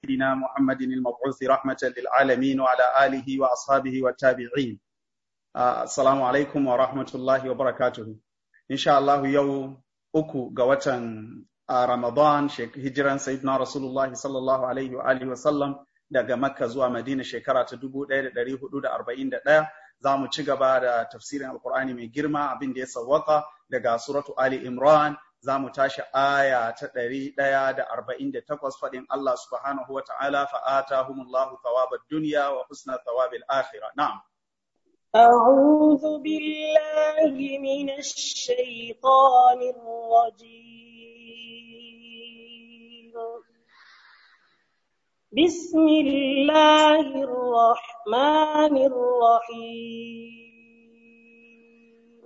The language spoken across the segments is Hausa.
سيدنا محمد المبعوث رحمة للعالمين وعلى آله وأصحابه والتابعين السلام عليكم ورحمة الله وبركاته إن شاء الله يوم أكو قوة رمضان هجرا سيدنا رسول الله صلى الله عليه وآله وسلم daga Makka zuwa Madina shekara ta 1441 za mu ci gaba da tafsirin Alkur'ani mai girma abin da ya sawwaka daga suratu Ali Imran za mu tashi aya ta ɗari ɗaya da arba'in da takwas faɗin Allah subhanahu wa ta'ala fa'ata humullahu thawabad duniya wa husna thawabil akhira na'am أعوذ بالله من الشيطان الرجيم بسم الله الرحمن الرحيم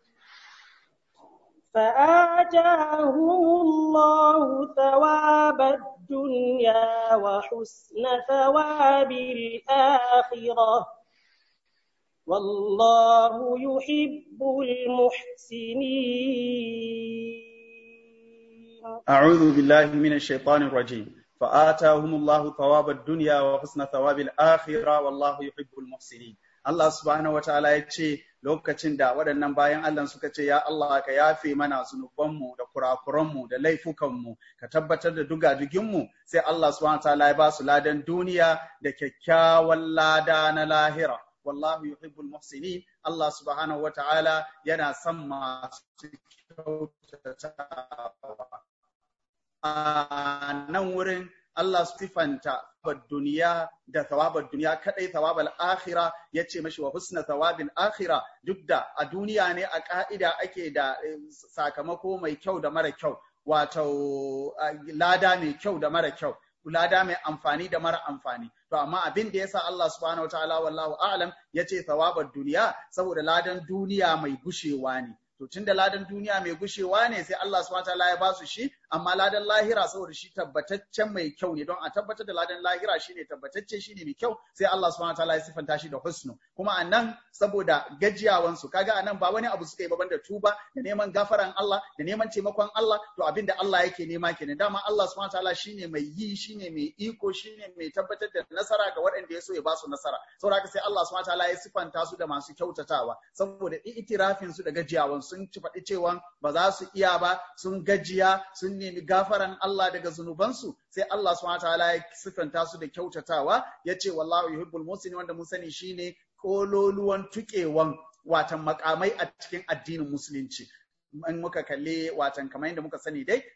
فآتاهم الله ثواب الدنيا وحسن ثواب الآخرة والله يحب المحسنين أعوذ بالله من الشيطان الرجيم فآتاهم الله ثواب الدنيا وحسن ثواب الآخرة والله يحب المحسنين Allah subhanahu wa ta'ala ya ce lokacin da waɗannan bayan Allah suka ce ya Allah ka yafe mana zunubanmu da kurakuranmu da laifukanmu ka tabbatar da dugaduginmu sai Allah subhanahu wa ta'ala ya ba su ladan duniya da kyakkyawan lada na lahira wallahu yuhibbul muhsinin Allah subhanahu wa ta'ala yana son masu kyautatawa a nan wurin Allah sifanta duniya da thawabar duniya kadai thawabal akhira yace mashi wa husna thawabil akhira duk da a duniya ne a ka'ida ake da sakamako mai kyau da mara kyau wato lada mai kyau da mara kyau lada mai amfani da mara amfani to amma abin da yasa Allah subhanahu wataala wallahu a'lam yace thawabar duniya saboda ladan duniya mai gushewa ne to tunda ladan duniya mai gushewa ne sai Allah subhanahu wataala ya ba su shi amma ladan lahira saboda shi tabbataccen mai kyau ne don a tabbatar da ladan lahira shine tabbatacce shine mai kyau sai Allah subhanahu wataala ya sifanta shi da husnu kuma anan saboda gajiyawan su kaga anan ba wani abu suka yi baban da tuba da neman gafaran Allah da neman taimakon Allah to abinda Allah yake nema kenan dama Allah subhanahu wataala shine mai yi shine mai iko shine mai tabbatar da nasara ga waɗanda ya so ya ba su nasara saboda haka sai Allah subhanahu wataala ya sifanta su da masu kyautatawa saboda itirafin su da gajiyawan sun ci faɗi cewa ba za su iya ba sun gajiya sun nemi gafaran Allah daga zunubansu sai Allah subhanahu wataala ya sifanta su da kyautatawa ya ce wallahu yuhibbul muhsinin wanda mun sani shine kololuwan tukewan watan makamai a cikin addinin musulunci in muka kalli watan kamar yadda muka sani dai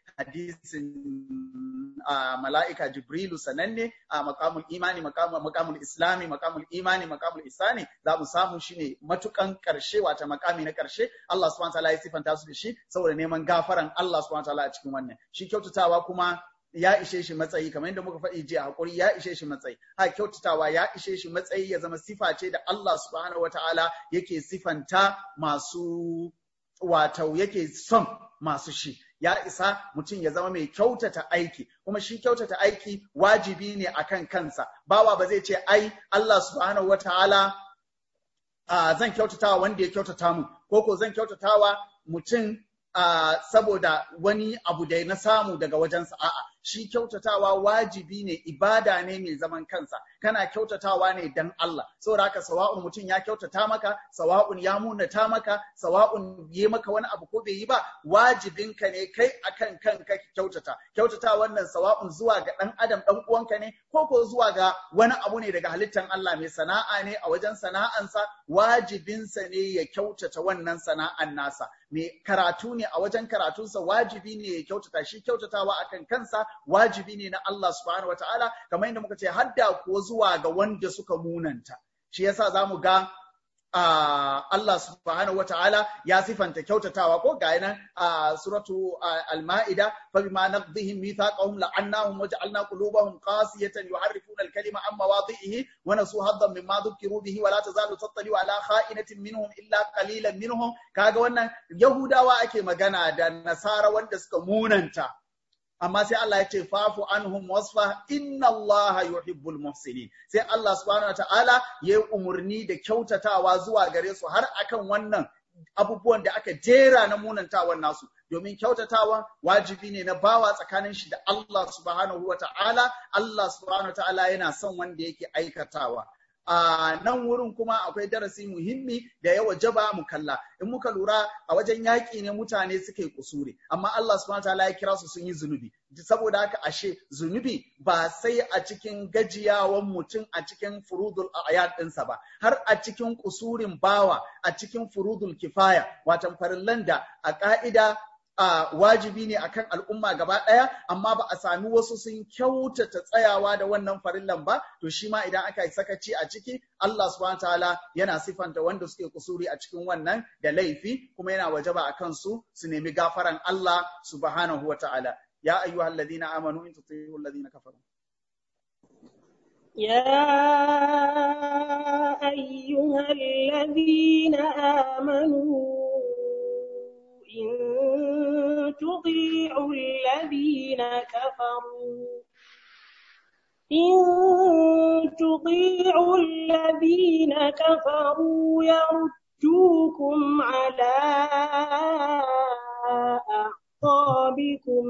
hadisin mala'ika jibrilu sananne a makamul imani makamul islami makamul imani makamul isani za mu samu shine matukan karshe wata makami na karshe Allah subhanahu wataala ya sifanta su da shi saboda neman gafaran Allah subhanahu wataala a cikin wannan shi kyautatawa kuma ya ishe shi matsayi kamar yadda muka faɗi jiya hakuri ya ishe shi matsayi ha kyautatawa ya ishe shi matsayi ya zama sifa ce da Allah subhanahu wataala yake sifanta masu wato yake son masu shi ya isa mutum ya zama mai kyautata aiki kuma shi kyautata aiki wajibi ne akan kansa bawa ba zai ce ai Allah subhanahu wataala uh, zan kyautatawa wanda ya kyautata mu ko ko zan kyautatawa mutum uh, saboda wani abu da na samu daga wajensa a'a shi kyautatawa wajibi ne ibada ne mai zaman kansa kana kyautatawa ne dan Allah saboda haka sawa'un mutum ya kyautata maka sawa'un ya munata maka sawa'un yi maka wani abu ko bai yi ba wajibinka ne kai akan kanka kyautata kyautata wannan sawa'un zuwa ga dan adam dan uwanka ne ko ko zuwa ga wani abu ne daga halittan Allah mai sana'a ne a wajen sana'ansa wajibinsa ne ya kyautata wannan sana'an nasa mai karatu ne a wajen karatunsa wajibi ne ya kyautata shi kyautatawa akan kansa wajibi ne na Allah subhanahu wa ta'ala, kamar yadda muka ce hadda ko zuwa ga wanda suka munanta. Shi yasa za mu ga uh, Allah subhanahu wa ta'ala ya sifanta kyautatawa ko ga nan a suratu al-ma'ida fa bima naqdihim mithaqahum la'annahum wa ja'alna qulubahum qasiyatan yuharrifuna al-kalima an mawadhihi wa nasu haddan mimma dhukiru bihi wa la tazalu tattali ala kha'inatin minhum illa qalilan minhum kaga wannan yahudawa ake magana da nasara wanda suka munanta amma sai Allah ya ce fafu anhum wasfa inna Allah yuhibbul muhsinin sai Allah subhanahu wataala ya yi umurni da kyautatawa zuwa gare su har akan wannan abubuwan da aka jera na munantawan nasu domin kyautatawan wajibi ne na bawa tsakanin shi da Allah subhanahu wa ta'ala Allah subhanahu wa ta'ala yana son wanda yake aikatawa a nan wurin kuma akwai darasi muhimmi da ya wajaba mu kalla in muka lura a wajen yaƙi ne mutane suka yi kusuri amma Allah subhanahu wataala ya kira su sun yi zunubi saboda haka ashe zunubi ba sai a cikin gajiyawan mutum a cikin furudul ayat ɗinsa ba har a cikin kusurin bawa a cikin furudul kifaya watan farillan da a ƙa'ida a wajibi ne akan al'umma gaba ɗaya amma ba a sami wasu sun kyautata tsayawa da wannan farillan ba to shi ma idan aka yi sakaci a ciki Allah subhanahu ta'ala yana sifanta wanda suke kusuri a cikin wannan da laifi kuma yana wajaba a kansu su nemi gafaran Allah subhanahu wa ta'ala ya ayyuhal ladina amanu in tuti'u alladhina kafaru يا أيها الذين آمنوا إن تطيعوا الذين كفروا إن تطيعوا الذين كفروا يردوكم على أعقابكم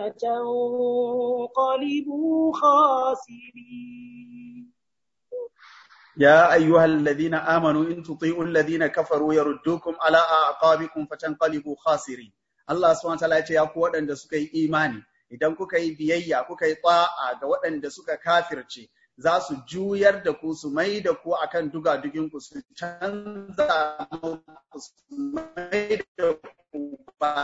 فتنقلبوا خاسرين يا أيها الذين آمنوا إن تطيعوا الذين كفروا يردوكم على أعقابكم فتنقلبوا خاسرين Allah subhanahu wataala ya ce ya ku waɗanda suka yi imani idan kuka yi biyayya kuka yi ta'a ga waɗanda suka kafirce za su juyar da ku su mai da ku akan dugadugin ku su canza ku su mai da ku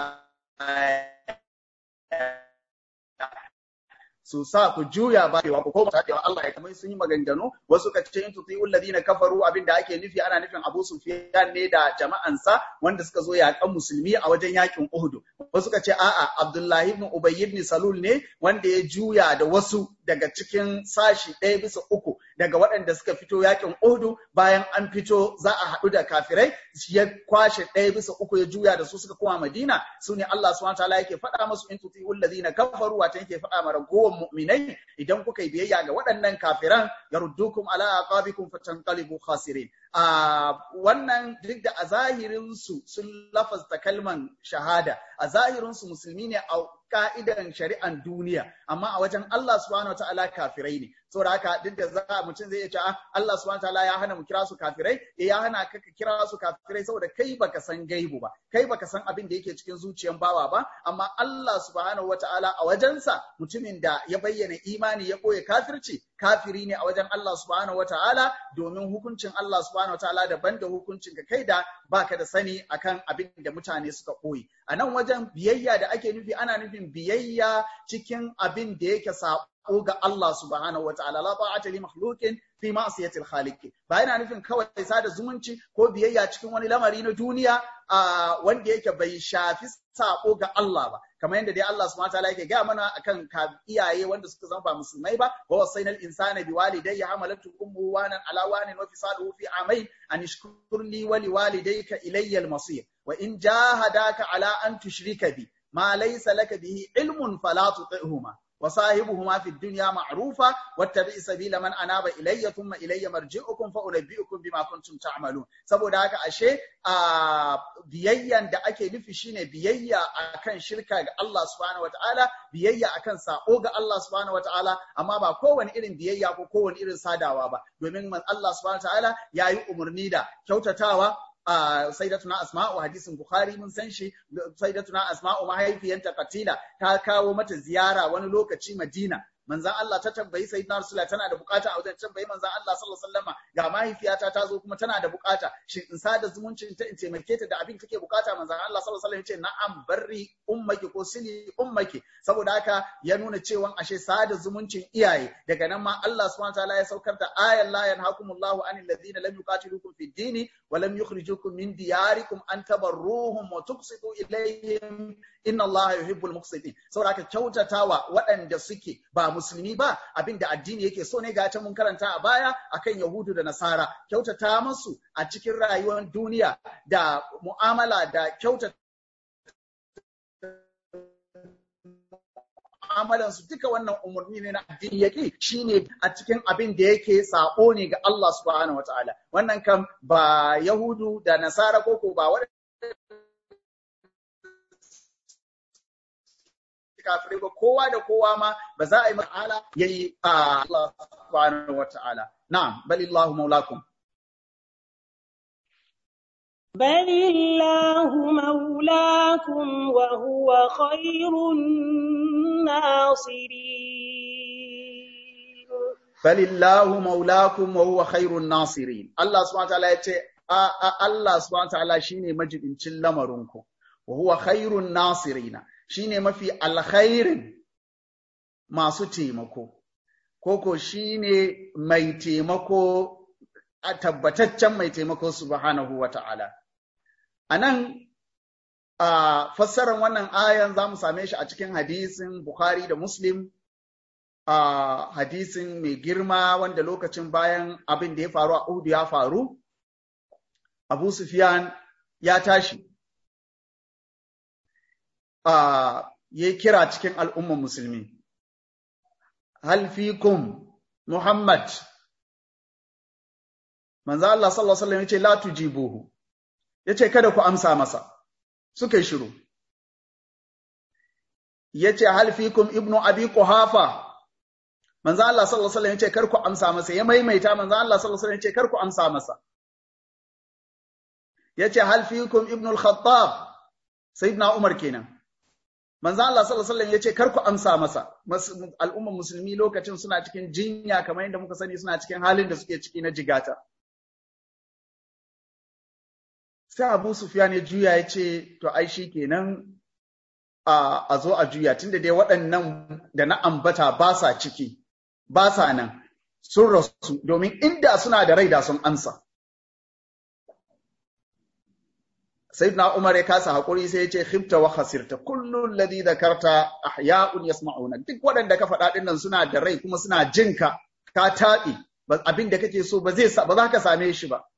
su sa ku juya ba ku koma tadewa Allah ya kamar sun yi maganganu wasu ka ce in tuti alladhina kafaru abinda ake nufi ana nufin Abu Sufyan ne da jama'ansa wanda suka zo yaƙan musulmi a wajen yakin Uhud wasu ka ce a'a Abdullahi ibn Ubay ibn Salul ne wanda ya juya da wasu daga cikin sashi ɗaya bisa uku daga waɗanda suka fito yakin Uhud bayan an fito za a haɗu da kafirai ya kwashe ɗaya bisa uku ya juya da su suka koma Madina su ne Allah subhanahu wataala yake faɗa musu in tuti alladhina kafaru wata yake faɗa ma ragowar mu'minai idan kuka yi biyayya ga waɗannan kafiran yaruddukum ala aqabikum fatanqalibu khasirin a wannan duk da a zahirin su sun lafazta kalman shahada a zahirin su musulmi ne a ka'idan shari'an duniya amma a wajen Allah subhanahu wataala kafirai ne saboda haka duk da za mutum zai iya cewa Allah subhanahu wataala ya hana mu kira su kafirai eh ya hana ka ka kira su kafirai saboda kai baka san gaibu ba kai baka san abin da yake cikin zuciyan bawa ba amma Allah subhanahu wataala a wajensa mutumin da ya bayyana imani ya koya kafirci kafiri ne a wajen Allah subhanahu wataala domin hukuncin Allah subhanahu wataala daban da hukuncin ka kai da baka da sani akan abin da mutane suka koyi a nan wajen biyayya da ake nufi ana nufin biyayya cikin abin da yake sabo ga Allah subhanahu wa ta'ala la ta'ata li makhluqin fi ma'siyatil khaliq ba yana nufin kawai sada zumunci ko biyayya cikin wani lamari na duniya wanda yake bai shafi sabo ga Allah ba kamar yadda dai Allah subhanahu wa ta'ala yake gaya mana akan iyaye wanda suka zama ba musulmai ba wa wasainal insana biwalidayhi hamalatu ummuhu wanan ala wanin wa fisaluhu fi amain an ishkur li wa liwalidayka ilayya al-masir wa in jahadaka ala an tushrika bi ma laysa laka bihi ilmun fala tuti'huma وصاحبهما في الدنيا معروفا واتبع سبيل من اناب الي ثم الي مرجعكم فانبئكم بما كنتم تعملون saboda haka ashe a biyayyan da ake nufi shine biyayya akan shirka ga Allah subhanahu wataala biyayya akan sako ga Allah subhanahu wataala amma ba kowane irin biyayya ko kowane irin sadawa ba domin Allah subhanahu wataala yayi umarni da kyautatawa a sayyidatuna asma'u hadisin bukhari mun san shi sayyidatuna asma'u mahaifiyanta katila ta kawo mata ziyara wani lokaci madina manzan Allah ta tambayi sayyidina Rasulullah tana da bukata a wajen tambayi manzan Allah sallallahu alaihi wasallam ga mahaifiyata ta zo kuma tana da bukata shin in sada zumuncin ta in taimake ta da abin take bukata manzan Allah sallallahu alaihi wasallam ya ce na'am barri ummaki ko sili ummaki saboda haka ya nuna cewa ashe sada zumuncin iyaye daga nan ma Allah subhanahu wataala ya saukar da ayan la yanhakumullahu anil ladina lam yuqatilukum fid dini wa lam yukhrijukum min diyarikum an tabarruhum wa tuqsitu ilayhim inna Allah yuhibbul muqsitin saboda haka kyautatawa waɗanda suke ba musulmi ba abinda addini yake so ne ga ta mun karanta a baya akan yahudu da nasara kyautata musu a cikin rayuwar duniya da mu'amala da kyautata mu'amalan su duka wannan umarni ne na addini yake shine a cikin abin da yake sabo ne ga Allah subhanahu wataala wannan kam ba yahudu da nasara ko ko ba kafirai ba kowa da kowa ma ba za a yi ma'ala yayi a Allah subhanahu wa ta'ala na'am balillahu maulakum بل الله مولاكم وهو خير الناصرين balillahu maulakum wa huwa khairun nasirin Allah subhanahu wa ta'ala yace a a Allah subhanahu wa ta'ala shine majibincin lamarinku wa huwa khairun nasirina shine mafi alkhairin masu taimako koko shine mai taimako a tabbataccen mai taimako subhanahu wa ta'ala anan a fassarar wannan ayan za mu same shi a cikin hadisin Bukhari da Muslim a hadisin mai girma wanda lokacin bayan abin da ya faru a Uhud ya faru, Abu Sufyan ya tashi, ya yi kira cikin al'umman musulmi. Hal fikum Muhammad, manzo Allah sallallahu Alaihi wasallam ya ce, La tujibuhu, ya ce, Kada ku amsa masa, suka yi shiru. Ya ce, Hal fikum Ibnu Abi Quhafa, manzo Allah sallallahu alaihi wasallam yace kar ku amsa masa ya maimaita manzo Allah sallallahu alaihi wasallam yace kar ku amsa masa yace hal fiikum ibn al-khattab sayyidina Umar kenan manzo Allah sallallahu alaihi wasallam yace kar ku amsa masa al'umman musulmi lokacin suna cikin jinya kamar yadda muka sani suna cikin halin da suke ciki na jigata sai Abu Sufyan ya juya yace to ai kenan a zo a juya tunda dai waɗannan da na ambata ba sa ciki ba sa nan sun rasu domin inda suna da rai da sun amsa. Sayyidina Umar ya kasa haƙuri sai ya ce khifta wa khasirta kullun ladhi dhakarta ahya'un yasma'una duk waɗanda ka faɗa ɗin nan suna da rai kuma suna jinka ka taɓi abin da kake so ba zai ba za ka same shi ba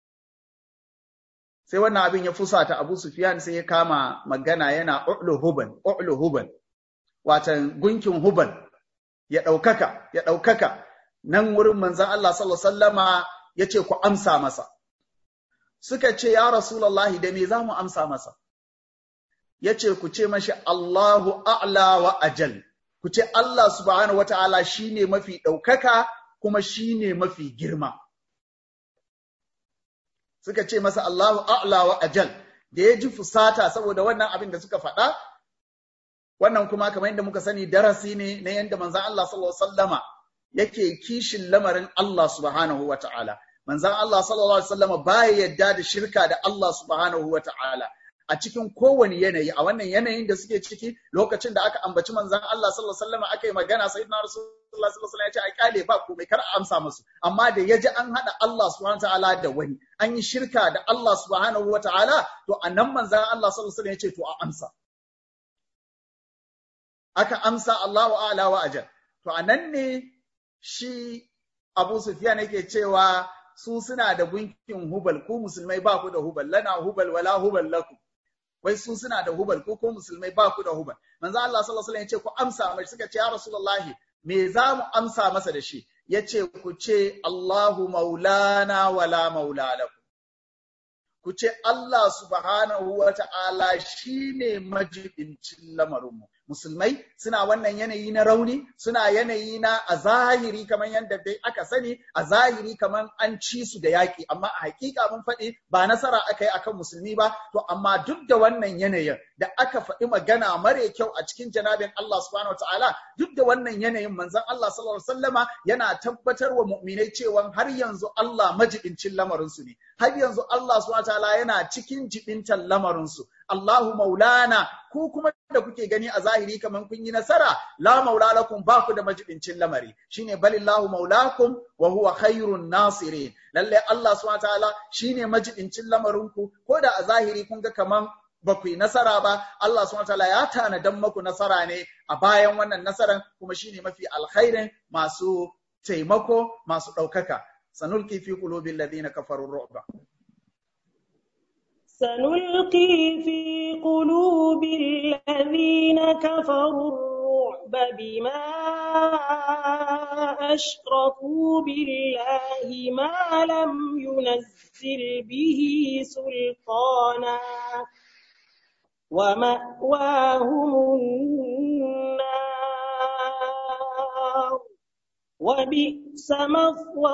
sai wannan abin ya fusata Abu Sufyan sai ya kama magana yana u'lu huban u'lu huban watan gunkin huban ya ɗaukaka, ya ɗaukaka, nan wurin manzan Allah sallama ya ce ku amsa masa. Suka ce, Ya Rasulallahi, da me za mu amsa masa? Ya ce, ku ce mashi Allahu a'la wa ajal, ku ce Allah subhanahu wa ta'ala shi ne mafi ɗaukaka kuma shi ne mafi girma. Suka ce masa Allahu a'la wa ajal, da ya ji fusata saboda wannan abin da suka faɗa, wannan kuma kamar yadda muka sani darasi ne na yadda manzan Allah sallallahu alaihi wasallama yake kishin lamarin Allah subhanahu wa ta'ala manzan Allah sallallahu alaihi wasallama baya yadda da shirka da Allah subhanahu wa ta'ala a cikin kowane yanayi a wannan yanayin da suke ciki lokacin da aka ambaci manzan Allah sallallahu alaihi wasallama aka yi magana sayyidina rasulullah sallallahu alaihi wasallam ya ce a kyale ba komai kar a amsa musu amma da yaji an hada Allah subhanahu wa ta'ala da wani an yi shirka da Allah subhanahu wa ta'ala to anan manzan Allah sallallahu alaihi wasallam ya ce to a amsa aka amsa Allahu a'la wa ajal to anan ne shi Abu Sufyan yake cewa su suna da gunkin hubal ku musulmai ba ku da hubal lana hubal wala hubal lakum wai su suna da hubal ku ko musulmai ba ku da hubal manzo Allah sallallahu alaihi wasallam ya ce ku amsa mai suka ce ya rasulullahi me za mu amsa masa da shi yace ku ce Allahu maulana wala maula lakum ku ce Allah subhanahu wa ta'ala shi ne majibincin lamarinmu. Musulmai suna wannan yanayi na rauni, suna yanayi na a zahiri kamar yadda dai aka sani, a zahiri kamar an ci su da yaƙi, amma a hakika mun faɗi ba nasara aka yi akan musulmi ba, to amma duk da wannan yanayin da aka faɗi magana mare kyau a cikin janabin Allah subhanahu wa ta'ala, duk da wannan yanayin manzon Allah sallallahu alaihi wasallama yana tabbatar wa mu'minai cewa har yanzu Allah majibincin lamarinsu ne, har yanzu Allah subhanahu ta'ala yana cikin jibintan lamarinsu. Allahu maulana ku kuma da kuke gani a zahiri kamar kun yi nasara la maula lakum ba ku da majibincin lamari shine balillahu maulakum wa huwa khairun nasirin lalle Allah subhanahu ta'ala shine majibincin lamarinku ko da a zahiri kun ga kaman ba ku yi nasara ba Allah subhanahu ta'ala ya tanadan maku nasara ne a bayan wannan nasaran kuma shine mafi alkhairin masu taimako masu ɗaukaka sanulki fi qulubil ladina kafaru ru'ba سنلقي في قلوب الذين كفروا الرعب بما أشركوا بالله ما لم ينزل به سلطانا ومأواهم النار وبئس مثوى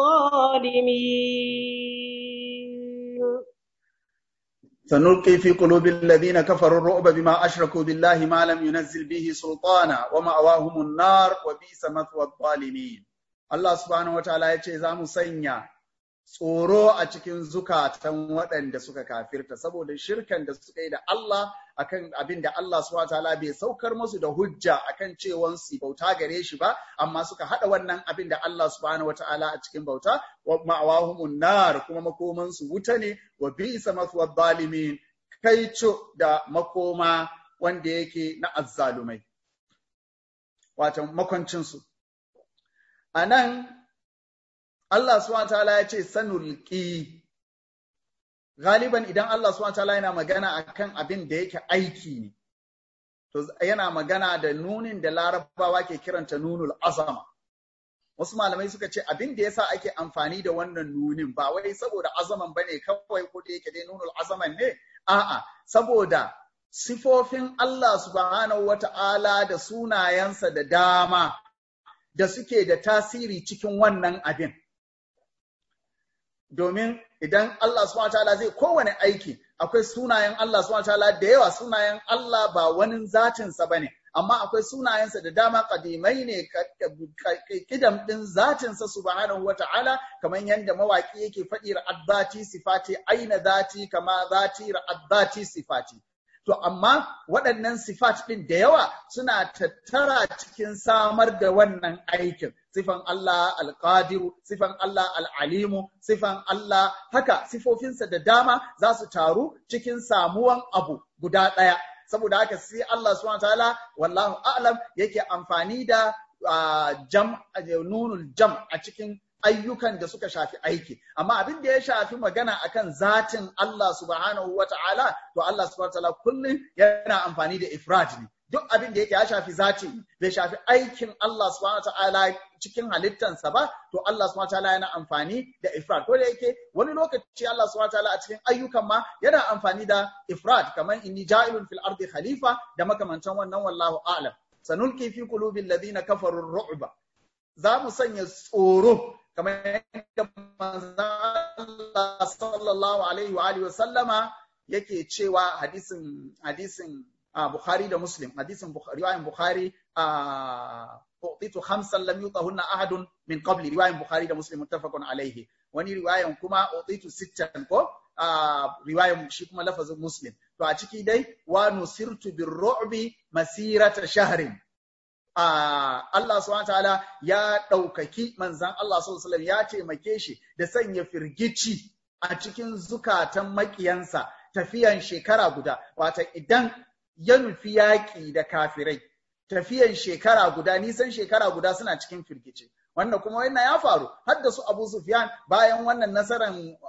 الظالمين سنلقي في قلوب الذين كفروا الرعب بما أشركوا بالله ما لم ينزل به سلطانا ومأواهم النار وبئس مثوى الظالمين الله سبحانه وتعالى yace za mu sanya tsoro a cikin zukatan waɗanda suka kafirta saboda shirkan da suka yi da Allah akan abin da Allah subhanahu wataala bai saukar musu da hujja akan cewan su bauta gare shi ba amma suka hada wannan abin da Allah subhanahu wataala a cikin bauta wa ma'awahumun nar kuma makoman su wuta ne wa bi'sa mathwa zalimin kaico da makoma wanda yake na azzalumai wato makoncin su anan Allah subhanahu wataala ya ce sanulqi galiban idan Allah subhanahu wataala yana magana akan abin da yake aiki ne to yana magana da nunin da larabawa ke kiranta nunul azama wasu malamai suka ce abin da yasa ake amfani da wannan nunin ba wai saboda azaman bane kawai ko da yake dai nunul azaman ne a'a saboda sifofin Allah subhanahu wata'ala da sunayensa da dama da suke da tasiri cikin wannan abin domin idan Allah subhanahu wataala zai kowane aiki akwai sunayen Allah subhanahu wataala da yawa sunayen Allah ba wani zatinsa bane amma akwai sunayensa da dama kadimai ne kidam din zatinsa subhanahu wataala kamar yadda mawaki yake faɗi ra'addati sifati aina zati kama zati ra'addati sifati To, amma waɗannan sifat ɗin da yawa suna tattara cikin samar da wannan aikin. Sifan Allah alƙadiru, sifan Allah al'alimu, sifan Allah haka sifofinsa da dama za su taru cikin samuwan abu guda ɗaya. Saboda haka sai Allah subhanahu ta'ala wallahu a'lam yake amfani da jam nunul jam a cikin ayyukan da suka shafi aiki amma abin da ya shafi magana akan zatin Allah subhanahu wa ta'ala to Allah subhanahu wa ta'ala kullum yana amfani da ifrad ne duk abin da yake ya shafi zati bai shafi aikin Allah subhanahu wa ta'ala cikin halittansa ba to Allah subhanahu wa ta'ala yana amfani da ifrad ko da yake wani lokaci Allah subhanahu wa ta'ala a cikin ayyukan ma yana amfani da ifrad kamar inni ja'ilun fil ardi khalifa da makamantan wannan wallahu a'lam sanulki fi qulubil ladina kafaru ru'ba za mu sanya tsoro kamar yadda Allah sallallahu alaihi wa alihi wa sallama yake cewa hadisin hadisin Bukhari da Muslim hadisin riwayan Bukhari u'titu khamsan lam yutahunna ahadun min qabli riwayan Bukhari da Muslim muttafaqun alaihi wani riwayan kuma u'titu sittan ko riwayan shi kuma lafazin Muslim to a ciki dai wa nusirtu birru'bi masirata shahrin Allah subhanahu ta'ala ya ɗaukaki manzan Allah sallallahu ya taimake shi da sanya firgici a cikin zukatan makiyansa tafiyan shekara guda wata idan ya nufi yaƙi da kafirai tafiyan shekara guda nisan shekara guda suna cikin firgici wannan kuma wannan ya faru har da su Abu Sufyan bayan wannan nasaran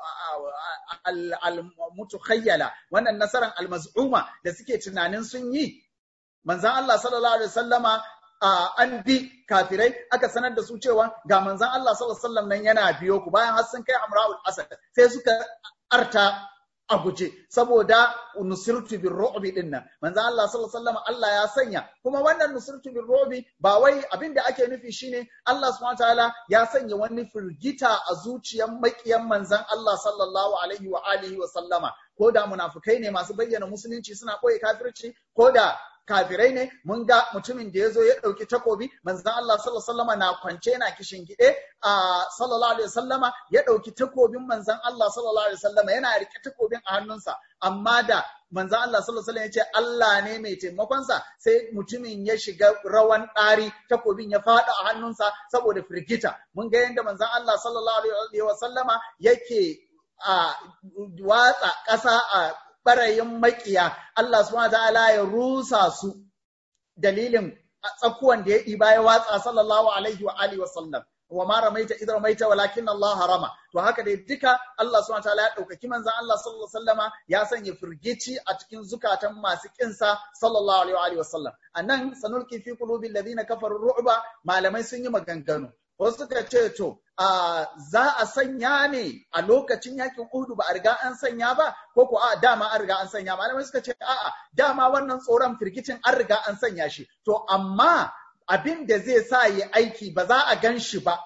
al-mutukhayyala wannan nasaran al-maz'uma da suke tunanin sun yi manzan Allah sallallahu alaihi wasallama an bi kafirai aka sanar da su cewa ga manzan Allah sallallahu alaihi wasallam nan yana biyo ku bayan har sun kai Amra'ul Asad sai suka arta a guje saboda nusirtu bir ru'bi din nan manzan Allah sallallahu alaihi wasallam Allah ya sanya kuma wannan nusirtu bir ru'bi ba wai abin da ake nufi shine Allah subhanahu wataala ya sanya wani firgita a zuciyar makiyan manzan Allah sallallahu alaihi wa alihi wa sallama ko da munafukai ne masu bayyana musulunci suna koyi kafirci ko da kafirai ne mun ga mutumin da ya zo ya ɗauki takobi manzan Allah sallallahu alaihi wasallama na kwance yana kishin gide a sallallahu alaihi wasallama ya ɗauki takobin manzan Allah sallallahu alaihi wasallama yana rike takobin a hannunsa amma da manzan Allah sallallahu alaihi wasallam ya ce Allah ne mai taimakonsa sai mutumin ya shiga rawan ɗari takobin ya faɗa a hannunsa saboda firgita mun ga yadda manzan Allah sallallahu alaihi wasallama yake a watsa ƙasa a ɓarayin makiya Allah subhanahu ta'ala ya rusa su dalilin tsakuwan da ya ɗiba ya watsa sallallahu alaihi wa alihi wasallam wa ma ramaita idh ramaita walakin Allah harama to haka dai duka Allah subhanahu ta'ala ya ɗaukaki manzon Allah sallallahu alaihi wasallama ya sanya firgici a cikin zukatan masu kinsa sallallahu alaihi wa alihi wasallam anan sanulki fi qulubil ladina kafaru ru'ba malamai sun yi maganganu wasu suka ce to a za a sanya ne a lokacin yakin Uhudu ba a riga an sanya ba ko ko a dama an riga an sanya malamai suka ce a'a dama wannan tsoron firgicin an riga an sanya shi to amma abin da zai sa yi aiki ba za a gan shi ba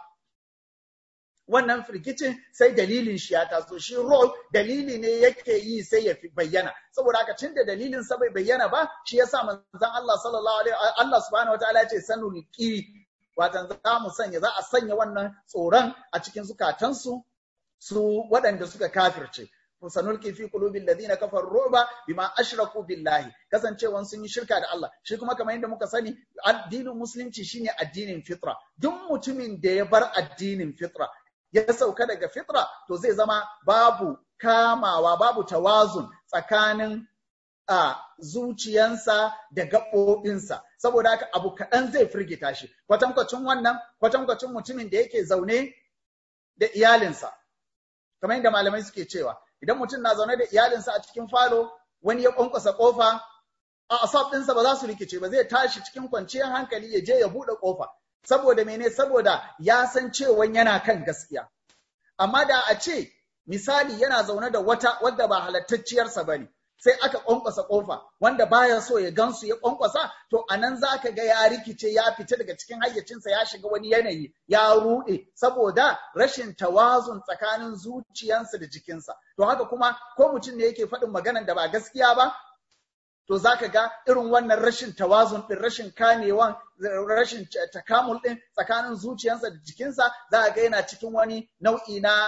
wannan firgicin sai dalilin shi ya taso shi rol dalili ne yake yi sai ya fi bayyana saboda haka tun da dalilin sa bai bayyana ba shi yasa manzon Allah sallallahu alaihi Allah subhanahu wataala ya ce sanul qi watan za mu sanya za a sanya wannan tsoron a cikin zukatansu su waɗanda suka kafirce sanulki fi qulubil ladina kafaru ruba bima ashraku billahi kasancewan sun yi shirka da Allah shi kuma kamar yadda muka sani addinin musulunci shine addinin fitra duk mutumin da ya bar addinin fitra ya sauka daga fitra to zai zama babu kamawa babu tawazun tsakanin a zuciyansa da gaɓoɓinsa saboda haka abu kaɗan zai firgita shi kwatankwacin wannan kwatankwacin mutumin da yake zaune da iyalinsa kamar yadda malamai suke cewa idan mutum na zaune da iyalinsa a cikin falo wani ya ƙwanƙwasa ƙofa a asab ɗinsa ba za su rikice ba zai tashi cikin kwanciyar hankali ya je ya buɗe ƙofa saboda mene saboda ya san cewa yana kan gaskiya amma da a ce misali yana zaune da wata wadda ba halattacciyarsa ba ne sai aka ƙwanƙwasa ƙofa wanda baya so ya gansu ya ƙwanƙwasa to a nan za ka ga ya rikice ya fita daga cikin hayyacinsa ya shiga wani yanayi ya ruɗe saboda rashin tawazun tsakanin zuciyansa da jikinsa to haka kuma ko mutum ne yake faɗin maganan da ba gaskiya ba to za ka ga irin wannan rashin tawazun ɗin rashin kamewan rashin takamul ɗin tsakanin zuciyarsa da jikinsa za ga yana cikin wani nau'i na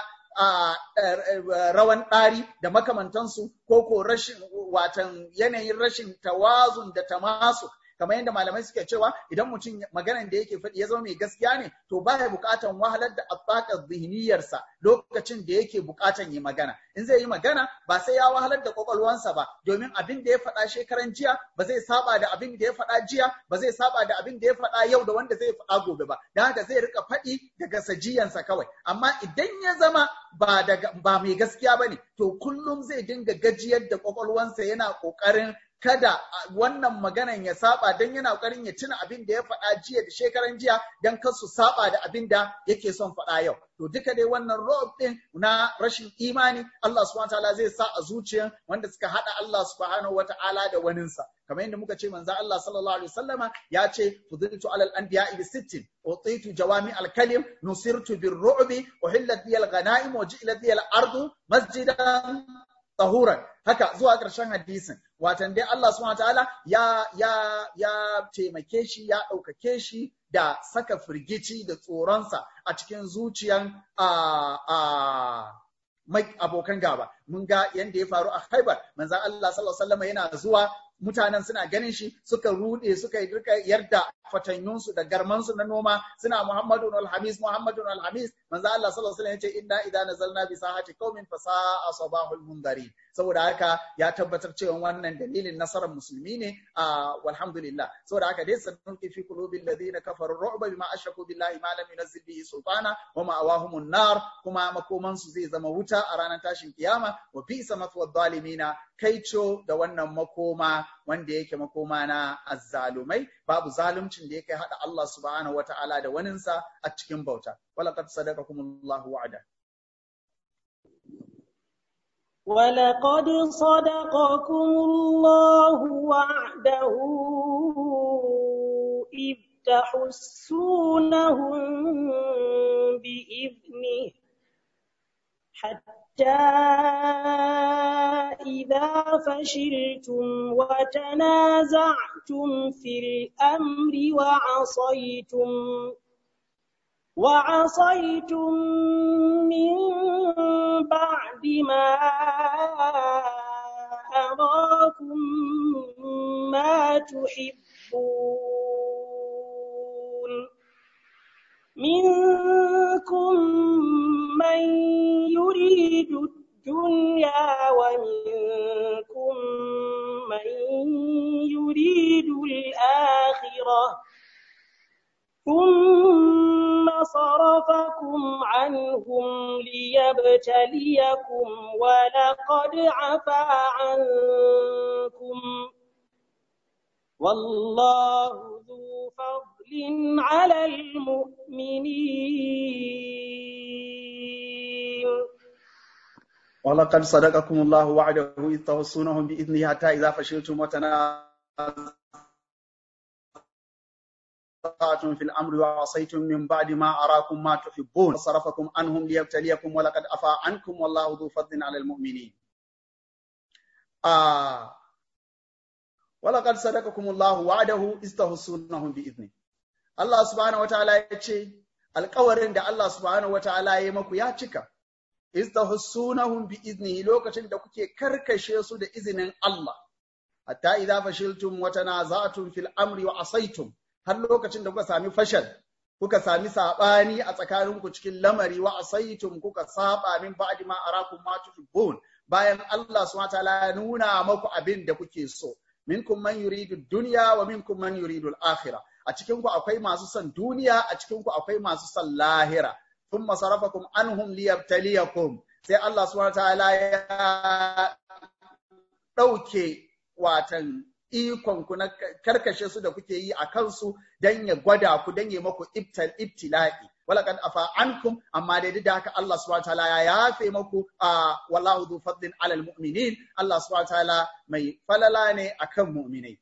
rawan ɗari da makamantansu ko ko rashin watan yanayin rashin tawazun da tamasu kamar yadda malamai suke cewa idan mutum maganan da yake faɗi ya zama mai gaskiya ne to baya buƙatan wahalar da abbaqar zihniyarsa lokacin da yake buƙatan yi magana in zai yi magana ba sai ya wahalar da kwakwalwansa ba domin abin da ya faɗa shekaran jiya ba zai saba da abin da ya faɗa jiya ba zai saba da abin da ya faɗa yau da wanda zai faɗa gobe ba don haka zai rika faɗi daga sajiyansa kawai amma idan ya zama ba daga ba mai gaskiya bane to kullum zai dinga gajiyar da kwakwalwansa yana ƙoƙarin kada wannan maganan ya saba don yana ƙoƙarin ya tuna abin da ya faɗa jiya da shekaran jiya don kar su saba da abin da yake son faɗa yau. To duka dai wannan rob ɗin na rashin imani Allah subhanahu ta'ala zai sa a zuciyan wanda suka haɗa Allah subhanahu wata'ala da waninsa. Kamar yadda muka ce manzo Allah sallallahu alaihi wasallama ya ce fudiltu alal anbiya bi sittin utitu jawami al kalim nusirtu bir ru'bi uhillat bi al ghanaim wa ji'lat bi al ardu masjidan tahuran haka zuwa ƙarshen hadisin watan dai Allah subhanahu wataala ya ya ya taimake shi ya ɗaukake shi da saka firgici da tsoronsa a cikin zuciyan a a mai abokan gaba mun ga yanda ya faru a Khaibar manzon Allah sallallahu alaihi wasallam yana zuwa mutanen suna ganin shi suka rude suka yi rika yarda fatanyunsu da garmansu na noma suna Muhammadun alhamis Muhammadun alhamis manzo Allah sallallahu alaihi wasallam yace inna idza nazalna bi sahati qaumin fa sa'a sabahul mundarin saboda haka ya tabbatar cewa wannan dalilin nasarar musulmi ne a walhamdulillah saboda haka dai sanun fi qulubil ladina kafaru ru'ba bima ashraku billahi ma lam yunzil bihi sultana wa ma'awahumun nar kuma makoman su zai zama wuta a ranar tashin kiyama wa bisa mathwa zalimina kaico da wannan makoma wanda yake makoma na azzalumai babu zaluncin da yake hada Allah subhanahu wata'ala da waninsa a cikin bauta walaqad sadaqakumullahu wa'ada ولقد صدقكم الله وعده إذ تحسونهم بإذنه حتى إذا فشلتم وتنازعتم في الأمر وعصيتم وعصيتم من بعد ما أراكم ما تحبون منكم من يريد الدنيا ومنكم من يريد الآخرة ثم صرفكم عنهم ليبتليكم ولقد عفا عنكم والله ذو فضل على المؤمنين ولقد صدقكم الله وعده إذ تحصونهم بإذنه حتى إذا فشلتم وتنازعتم في الأمر وعصيتم من بعد ما أراكم ما تحبون وصرفكم عنهم ليبتليكم ولقد أفا عنكم والله ذو فضل على المؤمنين آه ولقد صدقكم الله وعده إذ تحصونهم بإذنه الله سبحانه وتعالى يقول alkawarin da Allah subhanahu wa ta'ala ya maku ya cika, istahussunahum bi iznihi lokacin da kuke karkashe su da izinin Allah, hatta idza fashiltum wa tanaza'tum fil amri wa asaitum har lokacin da kuka sami fashal, kuka sami sabani a tsakaninku cikin lamari wa asaitum kuka saba min ba'di ma arakum ma tuhibbun bayan Allah subhanahu wa ta'ala ya nuna maku abin da kuke so. Minkum man yuridu dunya wa minkum man yuridu al-akhirah. a cikinku akwai masu son duniya a cikinku akwai masu son lahira thumma sarafakum anhum liyabtaliyakum sai Allah subhanahu wataala ya dauke watan ikon ku na karkashe su da kuke yi a kansu dan ya gwada ku dan ya maku ibtal ibtila'i walaqad afa ankum amma dai da haka Allah subhanahu wataala ya yafe maku a wallahu dhu fadlin alal mu'minin Allah subhanahu wataala mai falala ne akan mu'minai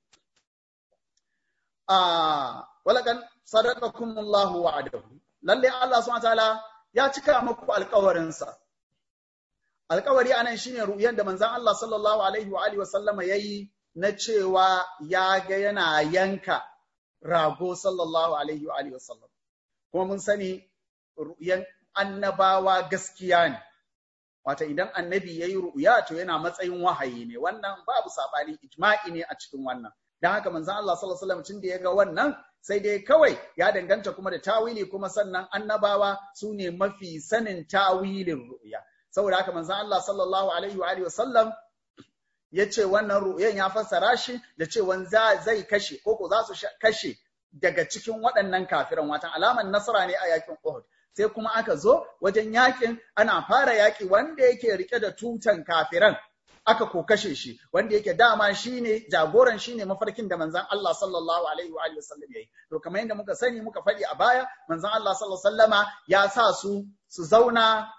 walakan sadaqakum Allahu wa'adahu lalle Allah subhanahu wataala ya cika muku alƙawarinsa alƙawari anan shine ru'yan da manzon Allah sallallahu alaihi wa alihi wa sallama yayi na cewa ya ga yana yanka rago sallallahu alaihi wa alihi wa sallam kuma mun sani ru'yan annabawa gaskiya ne Wata idan annabi yayi ru'ya to yana matsayin wahayi ne wannan babu sabani ijma'i ne a cikin wannan dan haka manzon Allah sallallahu alaihi wasallam tun da ya ga wannan sai dai kawai ya danganta kuma da tawili kuma sannan annabawa su ne mafi sanin tawilin ru'ya saboda haka manzon Allah sallallahu alaihi wa alihi wasallam ya ce wannan ru'yan ya fassara shi da cewa zai kashe ko ko za su kashe daga cikin waɗannan kafiran watan alaman nasara ne a yakin Uhud sai kuma aka zo wajen yakin ana fara yaki wanda yake rike da tutan kafiran aka ko kashe shi wanda yake dama shine jagoran shine mafarkin da manzon Allah sallallahu alaihi wa sallam yayi to kamar yadda muka sani muka faɗi a baya manzon Allah sallallahu alaihi wasallama ya sa su su zauna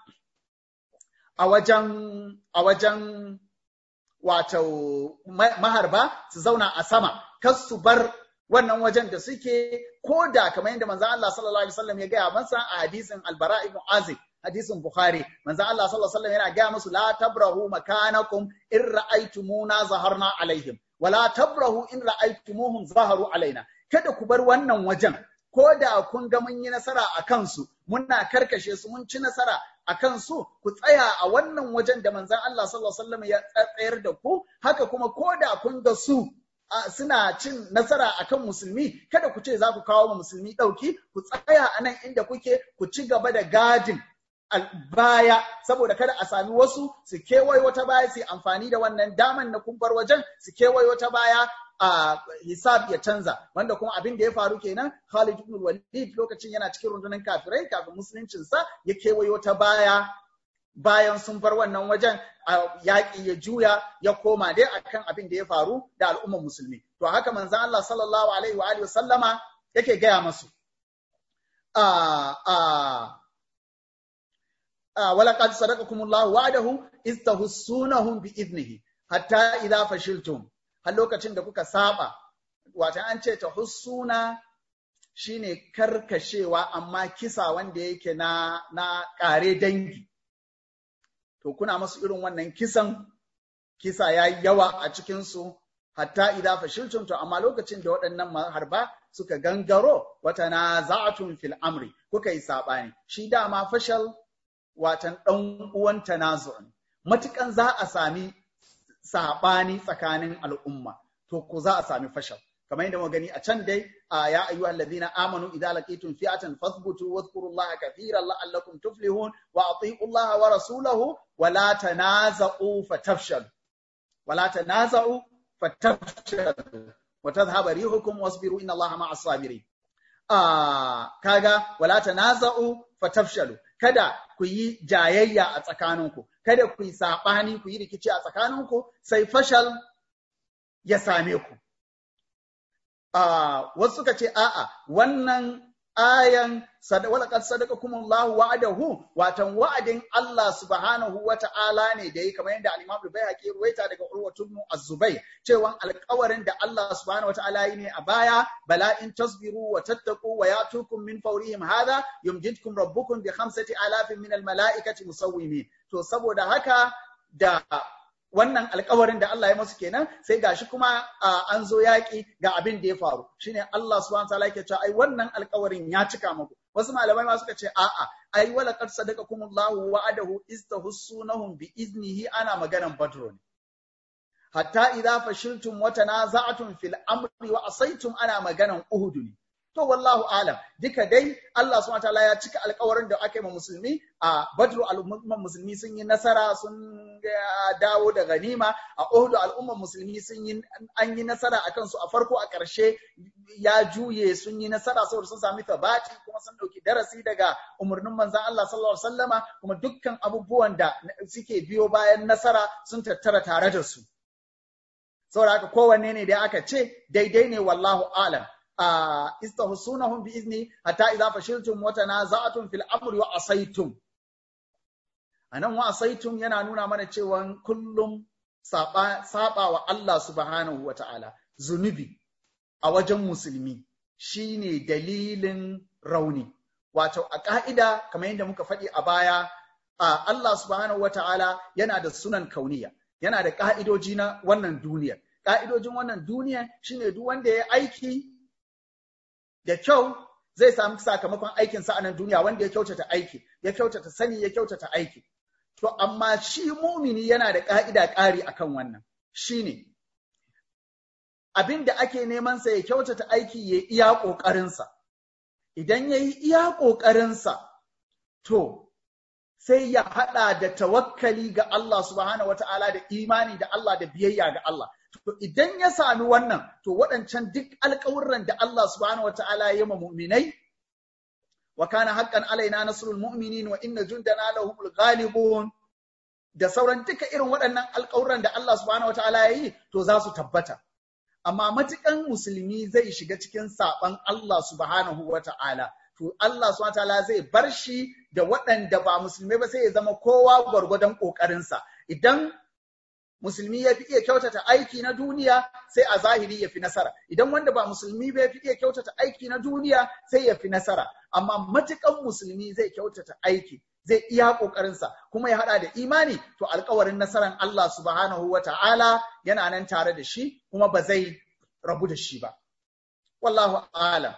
a wajen a wajen wato maharba su zauna a sama kas su bar wannan wajen da suke ko da kamar yadda manzon Allah sallallahu alaihi wasallam ya gaya masa a hadisin Al-Bara ibn Azib hadisin Bukhari manzon Allah sallallahu alaihi wasallam yana gaya musu la tabrahu makanakum in ra'aytumuna zaharna alaihim wala tabrahu in ra'aytumuhum zaharu alaina kada ku bar wannan wajen ko da kun ga mun yi nasara a kansu muna karkashe su mun ci nasara a kansu ku tsaya a wannan wajen da manzon Allah sallallahu alaihi wasallam ya tsayar da ku haka kuma ko da kun ga su suna cin nasara akan musulmi kada ku ce za ku kawo wa musulmi ɗauki ku tsaya a nan inda kuke ku ci gaba da gadin baya saboda kada a sami wasu su kewaye wata baya su amfani da wannan daman na kumbar wajen su kewaye wata baya a hisab ya canza wanda kuma abin da ya faru kenan Khalid ibn Walid lokacin yana cikin rundunar kafirai kafin musuluncinsa ya kewaye wata baya bayan sun bar wannan wajen yaƙi ya juya ya koma dai akan abin da ya faru da al'ummar musulmi to haka manzon Allah sallallahu alaihi wa alihi sallama yake gaya masu ولقد صدقكم الله وعده إذ تحسونهم بإذنه حتى إذا فشلتم har lokacin da kuka saba wata an ce ta hussuna shine karkashewa amma kisa wanda yake na na ƙare dangi to kuna masu irin wannan kisan kisa ya yi yawa a cikinsu hatta idza fashiltum to amma lokacin da waɗannan harba suka gangaro wata na za'atun fil amri kuka yi saɓani shi dama fashal watan ɗan uwan tanazu'un matukan za a sami saɓani tsakanin al'umma to ko za a sami fashal kamar yadda muka gani a can dai a ya ayyuha alladhina amanu idza laqitum fi'atan fathbutu wadhkurullaha kathiran la'allakum tuflihun wa ati'u Allah wa rasulahu wa la tanaza'u fatafshalu wa la tanaza'u fatafshalu wa tadhhabu rihukum wasbiru inna Allaha ma'as sabirin a kaga wala tanaza'u fatafshalu kada ku yi jayayya a tsakaninku kada ku yi saɓani ku yi rikici a tsakaninku sai fashal ya same ku. Wasu suka ce, a'a, wannan ayan walaqad sadaqakumullahu wa'adahu watan wa'adin Allah subhanahu wa ta'ala ne da yi kamar yadda al-Imam Al-Baihaqi ruwaita daga Urwatu ibn Az-Zubayr cewa alƙawarin da Allah subhanahu wa ta'ala yi ne a baya bala in tasbiru wa tattaqu wa yatukum min fawrihim hadha yumjidkum rabbukum bi khamsati alafin min al-mala'ikati musawwimin to saboda haka da wannan alkawarin da Allah ya masu kenan sai gashi kuma an zo yaƙi ga abin da ya faru shine Allah subhanahu wataala yake cewa ai wannan alkawarin ya cika muku wasu malamai ma suka ce a'a ai wala qad sadaqakumullahu wa'adahu istahussunahum bi iznihi ana maganan badro ne hatta idza fashiltum wa tanaza'tum fil amri wa asaitum ana maganan uhud ne to wallahu alam duka dai Allah subhanahu wataala ya cika alkawarin da aka yi ma musulmi a badru al'umman musulmi sun yi nasara sun dawo da ganima a uhud al'umman musulmi sun yi an yi nasara a kansu a farko a ƙarshe ya juye sun yi nasara saboda sun sami tabati kuma sun dauki darasi daga umarnin manzon Allah sallallahu alaihi wasallama kuma dukkan abubuwan da suke biyo bayan nasara sun tattara tare da su saboda haka kowanne ne da aka ce daidai ne wallahu alam istahsunahum bi izni hatta idza fashiltum wa tanaza'tum fil amri wa asaitum anan wa asaitum yana nuna mana cewa kullum saba saba wa Allah subhanahu wa ta'ala zunubi a wajen musulmi shine dalilin rauni wato a ka'ida kamar yadda muka faɗi a baya Allah subhanahu wa ta'ala yana da sunan kauniya yana da ka'idoji na wannan duniyar ka'idojin wannan duniya shine duk wanda ya aiki da kyau zai samu sakamakon aikinsa a nan duniya wanda ya kyautata aiki, ya kyautata sani, ya kyautata aiki. To, amma shi mumini yana da ƙa'ida ƙari akan wannan, shi ne, abin da ake nemansa ya kyautata aiki ya iya ƙoƙarinsa. Idan ya yi iya ƙoƙarinsa, to, sai ya haɗa da tawakkali ga Allah subhanahu wa ta'ala da imani da Allah da biyayya ga Allah. To idan ya sami wannan, to waɗancan duk alƙawurran da Allah subhanahu wata'ala ya ma mu'minai, wa kana haƙƙan alaina nasrul mu'minin wa inna jundana lahumul ghalibun da sauran duka irin waɗannan alƙawurran da Allah subhanahu wata'ala ya yi, to za su tabbata. Amma matukan musulmi zai shiga cikin saɓan Allah subhanahu wata'ala, to Allah subhanahu wata'ala zai bar shi da waɗanda ba musulmai ba sai ya zama kowa gwargwadon ƙoƙarinsa. Idan musulmi ya fi iya kyautata aiki na duniya sai a zahiri ya fi nasara idan wanda ba musulmi ba ya fi iya kyautata aiki na duniya sai ya fi nasara amma matukan musulmi zai kyautata aiki zai iya ƙoƙarinsa kuma ya haɗa da imani to alkawarin nasaran Allah subhanahu wa ta'ala yana nan tare da shi kuma ba zai rabu da shi ba wallahu alam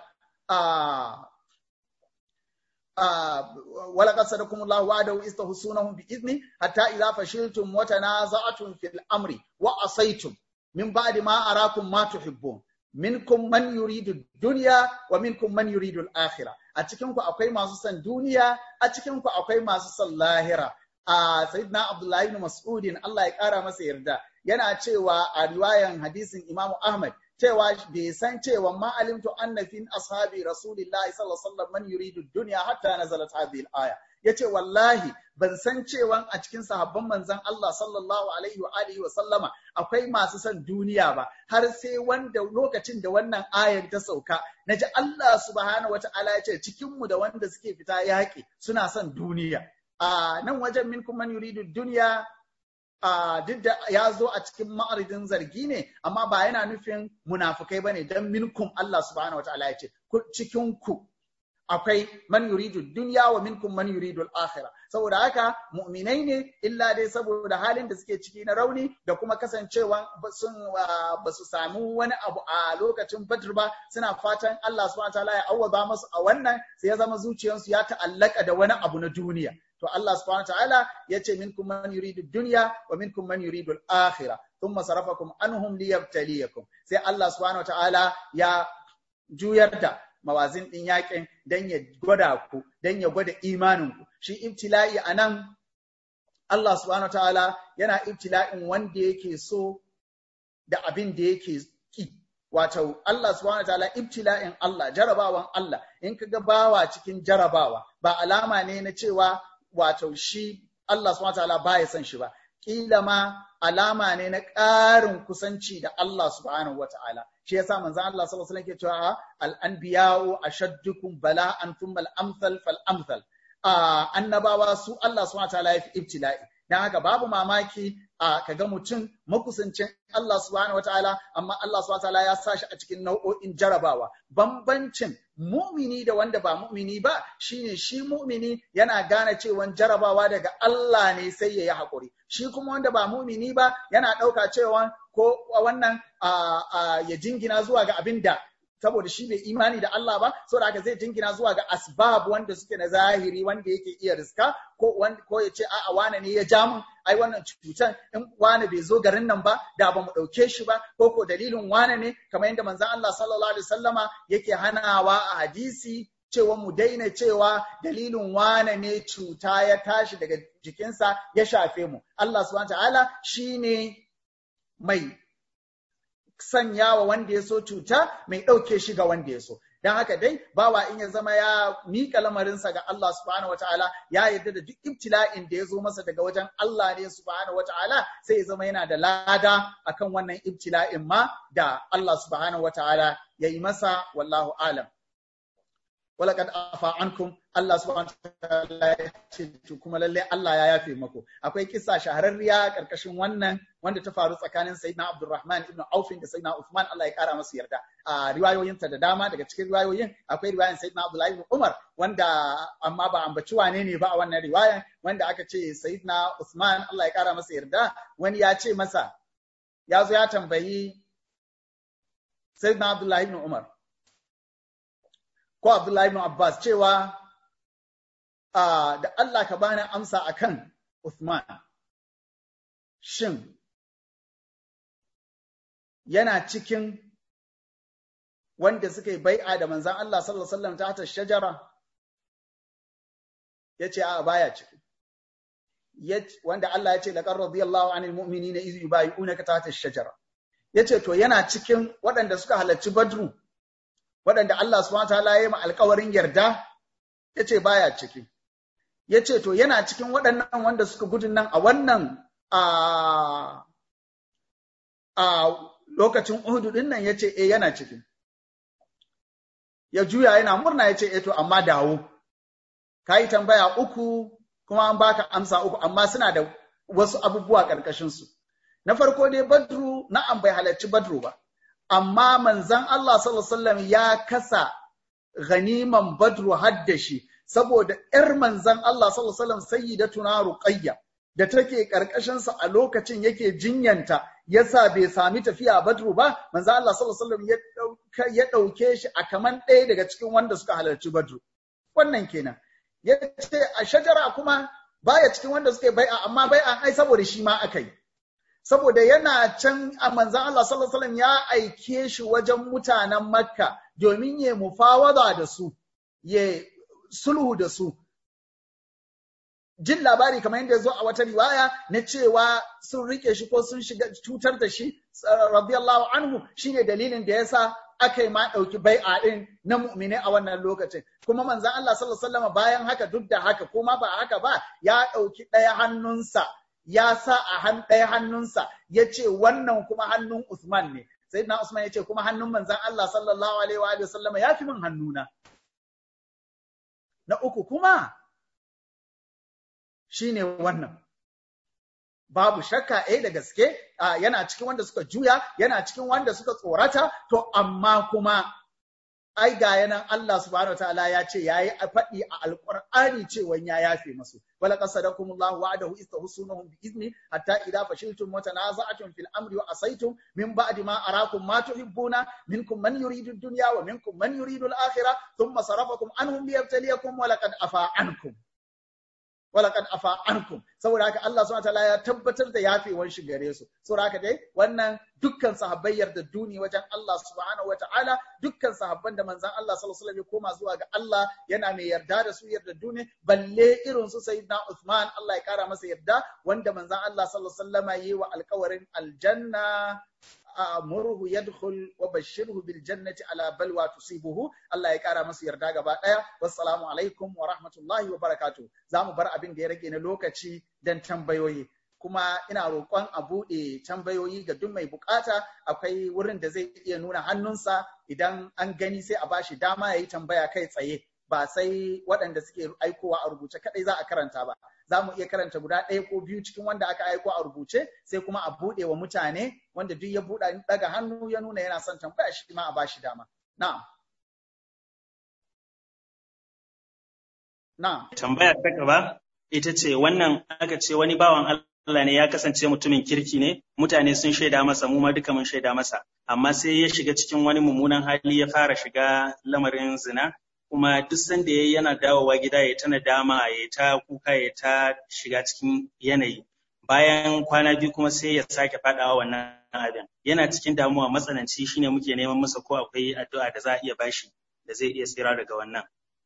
ولقد صدقكم الله وعده استحسونهم بإذنه حتى إذا فشلتم وتنازعتم في الأمر وعصيتم من بعد ما أراكم ما تحبون منكم من يريد الدنيا ومنكم من يريد الآخرة أتكنكم أقوي ما سن دنيا أتكنكم أقوي ما سن لاهرة a sayyidina Abdullahi ibn Mas'udin Allah ya kara masa yarda yana cewa a riwayan hadisin Imam Ahmad cewa bai san cewa ma alimtu anna fi ashabi rasulillahi sallallahu alaihi wasallam man yuridu dunya hatta nazalat hadhihi al-aya yace wallahi ban san cewa a cikin sahabban manzon Allah sallallahu alaihi wa alihi wa sallama akwai masu son duniya ba har sai wanda lokacin da wannan ayar ta sauka naji Allah subhanahu wata'ala ya ce cikin mu da wanda suke fita yaƙi suna son duniya a nan wajen minkum man yuridu dunya Uh, duk da ya zo a cikin ma'aridin zargi ne, amma ba yana nufin munafukai ba ne don minkum Allah subhanahu wa ta'ala ya ce, cikin ku akwai man yuridu dunya wa minkum man yuridu al-akhirah saboda haka mu'minai ne illa dai saboda halin da suke ciki na rauni da kuma kasancewa sun ba su samu wani abu a lokacin Badr ba suna fatan Allah subhanahu wa ta'ala ya awwaba musu a wannan sai ya zama zuciyarsu ya ta'allaka da wani abu na duniya to Allah subhanahu wa ta'ala ya ce minkum man yuridu dunya wa minkum man yuridu al-akhirah thumma sarafakum anhum liyabtaliyakum sai Allah subhanahu wa ta'ala ya juyar da mawazin ɗin yakin don ya gwada ku, don ya gwada imaninku. Shi ibtila'i a nan, Allah subhanahu ta'ala yana ibtila'in wanda yake so da abin da yake ki. Wato, Allah subhanahu ta'ala ibtila'in Allah, jarabawan Allah, in ka ga bawa cikin jarabawa, ba alama ne na cewa wato shi Allah subhanahu ta'ala ba ya son shi ba. kila ma alama ne na ƙarin kusanci da Allah subhanahu wata'ala shi yasa manzon Allah sallallahu alaihi wasallam ke cewa al anbiya'u ashaddukum bala'an thumma al amsal fal amsal annabawa su Allah subhanahu wata'ala ya fi ibtila'i dan haka babu mamaki a kaga mutum makusancin Allah subhanahu wataala amma Allah subhanahu wataala ya sa shi a cikin nau'o'in jarabawa bambancin mu'mini da wanda ba mu'mini ba shine shi mu'mini yana gane cewa jarabawa daga Allah ne sai ya yi haƙuri shi kuma wanda ba mu'mini ba yana ɗauka cewa ko wannan ya jingina zuwa ga abin da saboda shi bai imani da Allah ba saboda haka zai jingina zuwa ga asbab wanda suke na zahiri wanda yake iya riska ko ko ya ce a'a wane ne ya ja mun ai wannan cutan in wane bai zo garin nan ba da ba mu dauke shi ba ko ko dalilin wane ne kamar yadda manzon Allah sallallahu alaihi wasallama yake hanawa a hadisi cewa mu daina cewa dalilin wane ne cuta ya tashi daga jikinsa ya shafe mu Allah subhanahu wa ta'ala shine mai sanya wa wanda ya so cuta mai ɗauke shi ga wanda ya so. Don haka dai bawa in ya zama ya miƙa lamarinsa ga Allah subhanahu wata'ala ya yarda da duk ibtila'in da ya zo masa daga wajen Allah ne subhanahu wata'ala sai ya zama yana da lada akan wannan ibtila'in ma da Allah subhanahu wata'ala ya yi masa wallahu alam. walaqad afa ankum Allah subhanahu wataala ya ce kuma lalle Allah ya yafe maku akwai kissa shahararriya karkashin wannan wanda ta faru tsakanin Sayyidina Abdurrahman ibn Auf da Sayyidina Uthman Allah ya kara masa yarda a riwayoyinta da dama daga cikin riwayoyin akwai riwayan Sayyidina Abdullah ibn Umar wanda amma ba ambaci wane ne ba a wannan riwayan wanda aka ce Sayyidina Uthman Allah ya kara masa yarda wani ya ce masa ya zo ya tambayi Sayyidina Abdullah ibn Umar ko Abdullahi ibn Abbas cewa da Allah ka bani amsa akan Uthman shin yana cikin wanda suka yi bai'a da manzan Allah sallallahu alaihi wasallam ta shajara yace a baya ciki wanda Allah ya ce laqad radiyallahu anil mu'minina iz yubayyi'unaka tahta ash-shajara yace to yana cikin waɗanda suka halarci Badru waɗanda Allah subhanahu wataala ya yi ma alƙawarin yarda ya ce baya ciki ya ce to yana cikin waɗannan wanda suka gudun nan a wannan a lokacin Uhudu ɗin nan ya ce e yana ciki ya juya yana murna ya ce e to amma dawo ka yi tambaya uku kuma an baka amsa uku amma suna da wasu abubuwa ƙarƙashinsu na farko dai badru na'am bai halarci badru ba amma manzan Allah sallallahu ya kasa ganiman badru haddashi saboda ‘yar manzan Allah sallallahu sayyidatuna Ruqayya da take ƙarƙashinsa a lokacin yake jinyanta yasa bai sami tafiya badru ba manzan Allah sallallahu ya ɗauke shi a kaman ɗaya daga cikin wanda suka halarci badru wannan kenan ya ce a shajara kuma baya cikin wanda suka yi bai'a amma bai'a ai saboda shi ma aka yi saboda yana can a manzan Allah sallallahu alaihi wasallam ya aike shi wajen mutanen Makka domin ya mufawada da su, ya sulhu da su. Jin labari kamar yadda ya zo a wata riwaya na cewa sun rike shi ko sun shiga cutar da shi, radiyallahu anhu shine dalilin da yasa aka yi ma ɗauki bai'a ɗin na mu'mini a wannan lokacin. Kuma manzan Allah sallallahu alaihi wasallam bayan haka duk da haka kuma ba haka ba ya ɗauki ɗaya hannunsa ya sa a han ɗaya hannunsa ya ce wannan kuma hannun Usman ne. Sai na Usman ya ce kuma hannun manzan Allah sallallahu alaihi wa sallam ya fi min hannuna. Na uku kuma shi ne wannan. Babu shakka eh da gaske yana cikin wanda suka juya, yana cikin wanda suka tsorata, to amma kuma ai ga yanan Allah subhanahu wa ta'ala ya ce yayi a faɗi a alƙur'ani cewa ya yafe masu wala qasadakum Allah wa'adahu istahsunahum bi izni hatta idza fashiltum wa tanaza'tum fil amri wa asaytum min ba'di ma arakum ma tuhibbuna minkum man yuridu ad-dunya wa minkum man yuridu al-akhirah thumma sarafakum anhum liyabtaliyakum wa laqad afa ankum walaqad afa ankum saboda haka Allah subhanahu wataala ya tabbatar da yafewar shi gare su saboda haka dai wannan dukkan sahabbai yarda duni wajen Allah subhanahu wataala dukkan sahabban da manzon Allah sallallahu alaihi wasallam ya koma zuwa ga Allah yana mai yarda da su yarda duni balle irin su sayyidina Uthman Allah ya kara masa yarda wanda manzon Allah sallallahu alaihi wasallam yayi wa alƙawarin aljanna murhu yadkhul wa bashirhu bil jannati ala balwa tusibuhu Allah ya kara masa yarda gaba daya wassalamu alaikum wa rahmatullahi wa barakatuh zamu bar abin da ya rage na lokaci dan tambayoyi kuma ina roƙon a buɗe tambayoyi ga duk mai bukata akwai wurin da zai iya nuna hannunsa idan an gani sai a bashi dama ya yi tambaya kai tsaye ba sai waɗanda suke aikowa a rubuce kaɗai za a karanta ba za mu iya karanta guda ɗaya ko biyu cikin wanda aka aiko a rubuce sai kuma a buɗe wa mutane wanda duk ya buɗe daga hannu ya nuna yana son tambaya shi ma a bashi dama na'am na'am tambaya ta gaba ita ce wannan aka ce wani bawan Allah ne ya kasance mutumin kirki ne mutane sun shaida masa mu ma duka mun shaida masa amma sai ya shiga cikin wani mummunan hali ya fara shiga lamarin zina kuma duk sanda yayi yana dawowa gida ya ta nadama ya ta kuka ya ta shiga cikin yanayi bayan kwana biyu kuma sai ya sake fadawa wannan abin yana cikin damuwa matsananci shine muke neman masa ko akwai addu'a da za a iya bashi da zai iya tsira daga wannan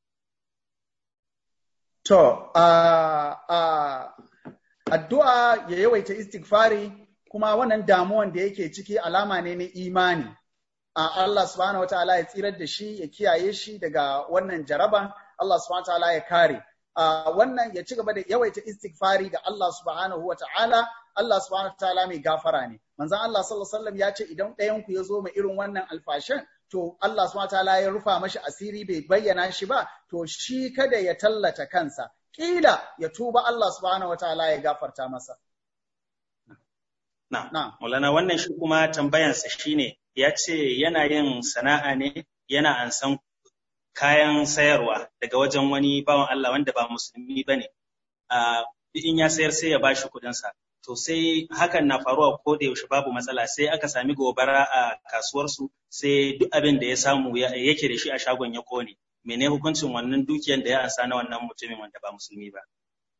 To, uh, uh, addu'a ya yawaita istighfari kuma wannan damuwan da yake ciki alama ne na imani. Uh, Allah subhanahu wataala ya tsirar da shi ya kiyaye shi daga wannan jaraban, Allah subhanahu wataala ya kare. Uh, wannan ya ci gaba da yawaita istighfari da Allah subhanahu wataala Allah subhanahu wataala mai gafara ne. Manzon Allah sallallahu alaihi wasallam ya ce idan ɗayan ku ya zo mai irin wannan alfashan to Allah subhanahu wataala ya rufa mashi asiri bai bayyana shi ba to shi kada ya tallata kansa kila ya tuba Allah subhanahu wataala ya gafarta masa na na Maulana wannan shi kuma tambayansa shine ya ce yana yin sana'a ne yana ansan kayan sayarwa daga wajen wani bawan Allah wanda ba musulmi bane a in ya sayar sai ya bashi kuɗinsa to sai hakan na faruwa ko da yaushe babu matsala sai aka sami gobara a kasuwarsu sai duk abin da ya samu yake da shi a shagon ya kone mene hukuncin wannan dukiyar da ya ansa na wannan mutumin wanda ba musulmi ba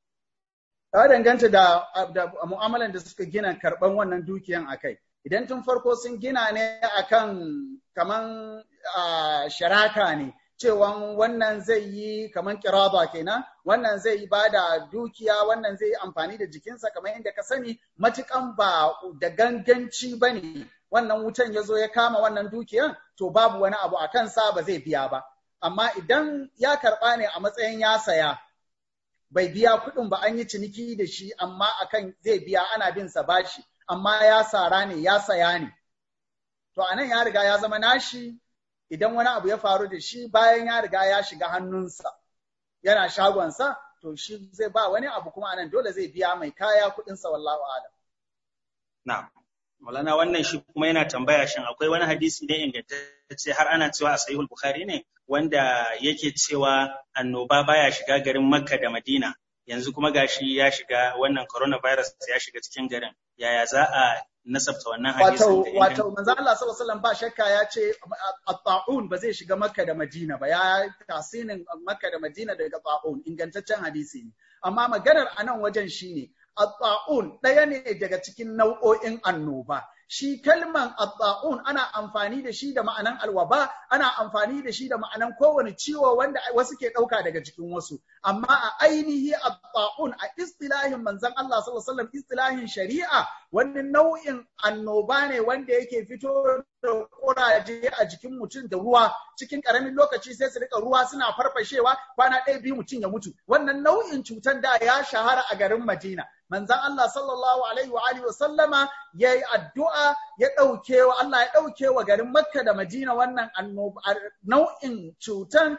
ya danganta da, da mu'amalan da suka gina karban wannan dukiyan akai idan tun farko sun gina ne akan kaman sharaka ne cewan wannan zai yi kamar kiraba kenan wannan zai yi ba da dukiya wannan zai yi amfani da jikinsa kamar yadda ka sani matukan ba da ganganci ba ne wannan wutan ya zo ya kama wannan dukiyan to babu wani abu a kansa ba zai biya ba amma idan ya karɓa ne a matsayin ya saya bai biya kuɗin ba an yi ciniki da shi amma akan zai biya ana bin sa bashi amma ya sara ne ya saya ne to anan ya riga ya zama nashi idan wani abu ya faru da shi bayan ya riga ya shiga hannunsa yana shagonsa to shi zai ba wani abu kuma anan dole zai biya mai kaya kuɗinsa wallahu alam. Na, Malana wannan shi kuma yana tambaya shin akwai wani hadisi ne ingantacce har ana cewa a sahihul Bukhari ne wanda yake cewa annoba baya shiga garin Makka da Madina yanzu kuma gashi ya shiga wannan coronavirus ya shiga cikin garin yaya za a nasabta wannan hadisin wato wato manzo Allah sallallahu alaihi wasallam ba shakka ya ce at-ta'un ba zai shiga Makka da Madina ba ya tasinin Makka da Madina daga ta'un ingantaccen hadisi ne amma maganar anan wajen shine at-ta'un ɗaya ne daga cikin nau'o'in annoba shi kalman at-ta'un ana amfani da shi da ma'anan alwaba ana amfani da shi da ma'anan kowane ciwo wanda wasu ke ɗauka daga jikin wasu amma a ainihi at-ta'un a istilahin manzon Allah sallallahu alaihi wasallam istilahin shari'a wani nau'in annoba ne wanda yake fito da kuraje a jikin mutum da ruwa cikin karamin lokaci sai su rika ruwa suna farfashewa kwana ɗaya biyu mutum ya mutu wannan nau'in cutar da ya shahara a garin Madina manzon Allah sallallahu alaihi wa alihi wa sallama yayi addu'a ya dauke wa Allah ya dauke wa garin Makka da Madina wannan annoba nau'in cutan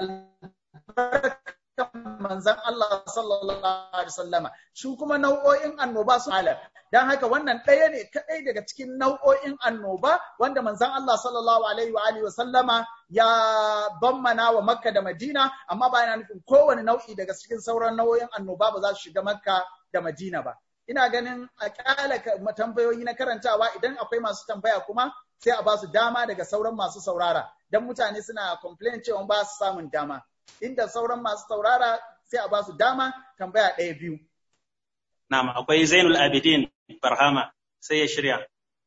manzon Allah sallallahu alaihi wasallama shi kuma nau'o'in annoba su halar dan haka wannan ɗaya ne kadai daga cikin nau'o'in annoba wanda manzon Allah sallallahu alaihi wa alihi wasallama ya bammana wa Makka da Madina amma ba yana nufin kowane nau'i daga cikin sauran nau'o'in annoba ba za su shiga Makka da Madina ba ina ganin a kyala tambayoyi na karantawa idan akwai masu tambaya kuma sai a ba su dama daga sauran masu saurara dan mutane suna complain cewa ba su samun dama inda sauran masu saurara sai a ba su dama tambaya ɗaya biyu. Na'am akwai Zainul Abidin Barhama sai ya shirya.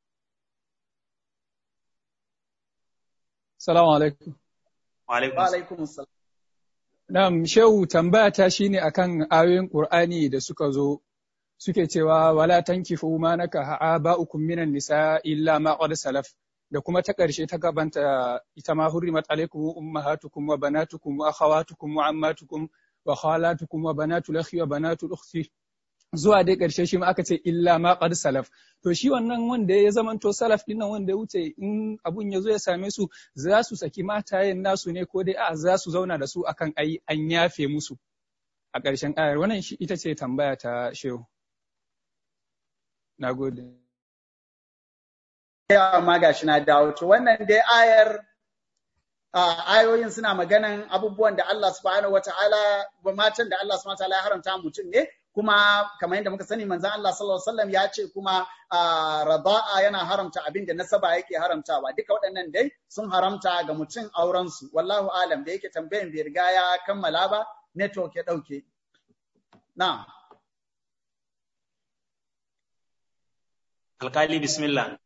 Salamu alaikum. Wa alaikum salam. Na'am shehu tambaya ta shine akan ayoyin Qur'ani da suka zo suke cewa wala tankifu ma naka aba'ukum minan nisa illa ma qad salaf da kuma ta ƙarshe ta gabanta ita ma hurrimat alaikum ummahatukum wa banatukum wa akhawatukum wa ammatukum wa khalatukum wa banatul akhi wa banatul ukhti zuwa dai ƙarshe shi ma aka ce illa ma qad salaf to shi wannan wanda ya zamanto salaf din nan wanda ya wuce in abun ya zo ya same su za su saki matayen nasu ne ko dai a za su zauna da su akan ai an yafe musu a ƙarshen ayar wannan shi ita ce tambaya ta shehu nagode ya ma gashi na dawo to wannan dai ayar ayoyin suna maganan abubuwan da Allah subhanahu wataala ba matan da Allah subhanahu wataala ya haramta mutum ne kuma kamar yadda muka sani manzon Allah sallallahu alaihi wasallam ya ce kuma raba'a yana haramta abin da nasaba yake haramtawa duka waɗannan dai sun haramta ga mutum auren su wallahu alam da yake tambayan bai riga ya kammala ba network ya dauke na alkali bismillah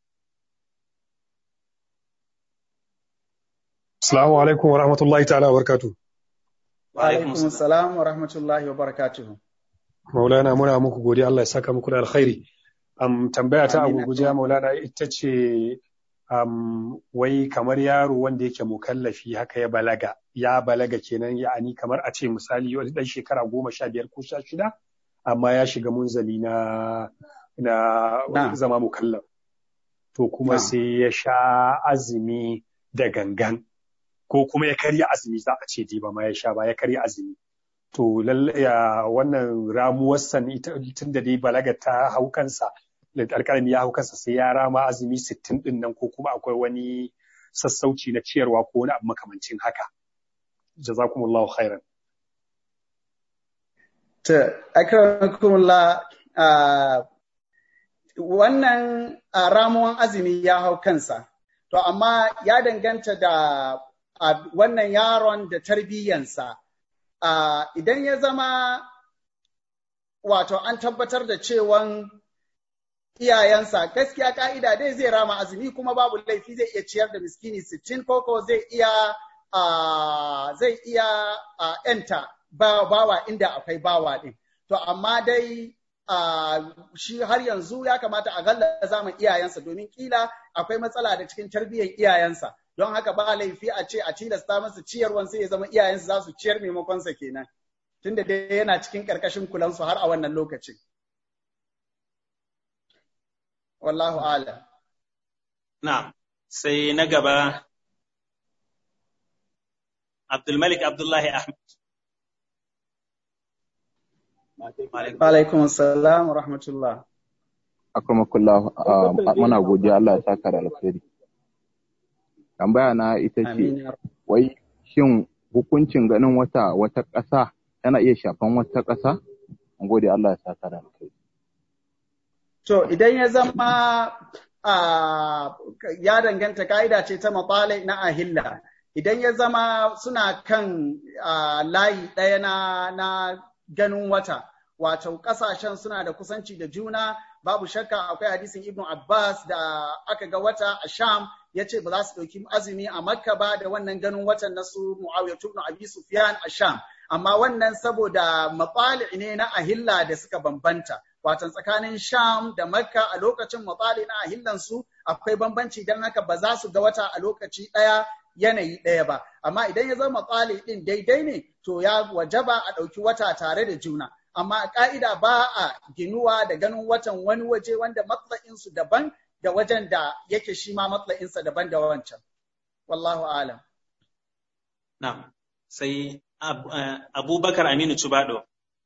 Assalamu alaikum wa rahmatullahi ta'ala wa barakatuh. Wa alaikum salam wa rahmatullahi wa barakatuh. Maulana muna muku godiya Allah ya saka muku da alkhairi. Um, tambaya ta abu gujiya Maulana ita ce um, wai kamar yaro wanda yake mukallafi haka ya balaga ya balaga kenan ya'ani kamar a ce misali wani dan shekara goma sha biyar ko sha shida amma ya shiga munzali na na zama mukallaf to kuma sai ya sha azumi da gangan ko kuma ya karya azumi za a ce ba ma ya sha ba ya karya azumi to ya wannan ramuwar san tun da dai balaga ta hau kansa alƙalami ya hau kansa sai ya rama azumi sittin din nan ko kuma akwai wani sassauci na ciyarwa ko wani abu makamancin haka jazakumullahu khairan ta akramakumullah wannan ramuwan azumi ya hau kansa to amma ya danganta da wannan yaron da tarbiyyansa idan ya zama wato an tabbatar da cewan iyayensa gaskiya ka'ida dai zai rama azumi kuma babu laifi zai iya ciyar da miskini sittin koko zai iya zai iya enta bawa inda akwai bawa din to amma dai shi har yanzu ya kamata a galla zaman iyayensa domin kila akwai matsala da cikin tarbiyyar iyayensa don haka ba laifi a ce a tilasta masa ciyarwan sai ya zama iyayensa za su ciyar maimakonsa kenan tunda dai yana cikin karkashin kulansu har a wannan lokacin wallahu ala na sai na gaba Abdulmalik Abdullahi Ahmad alaikum salam wa rahmatullah akramakullah muna godiya Allah ya saka da alkhairi tambaya na ita ce wai shin hukuncin ganin wata wata ƙasa yana iya shafan wata ƙasa an gode Allah ya saka da alkhairi to idan ya zama ya danganta ka'ida ce ta matsala na ahilla idan ya zama suna kan layi ɗaya na na ganin wata wato ƙasashen suna da kusanci da juna babu shakka akwai hadisin ibnu abbas da aka ga wata a sham ya ce ba za su ɗauki azumi a makka ba da wannan ganin watan na su muawiya ibn abi sufyan a sham amma wannan saboda matsali ne na ahilla da suka bambanta watan tsakanin sham da makka a lokacin matsali na ahillan su akwai bambanci don haka ba za su ga wata a lokaci ɗaya yanayi ɗaya ba amma idan ya zama matsali ɗin daidai ne to ya wajaba a ɗauki wata tare da juna amma a ƙa'ida ba a ginuwa da ganin watan wani waje wanda matsayinsu daban da wajen da yake shi ma matsayinsa daban da wancan. Wallahu alam. Na, sai Abubakar Aminu Cubado.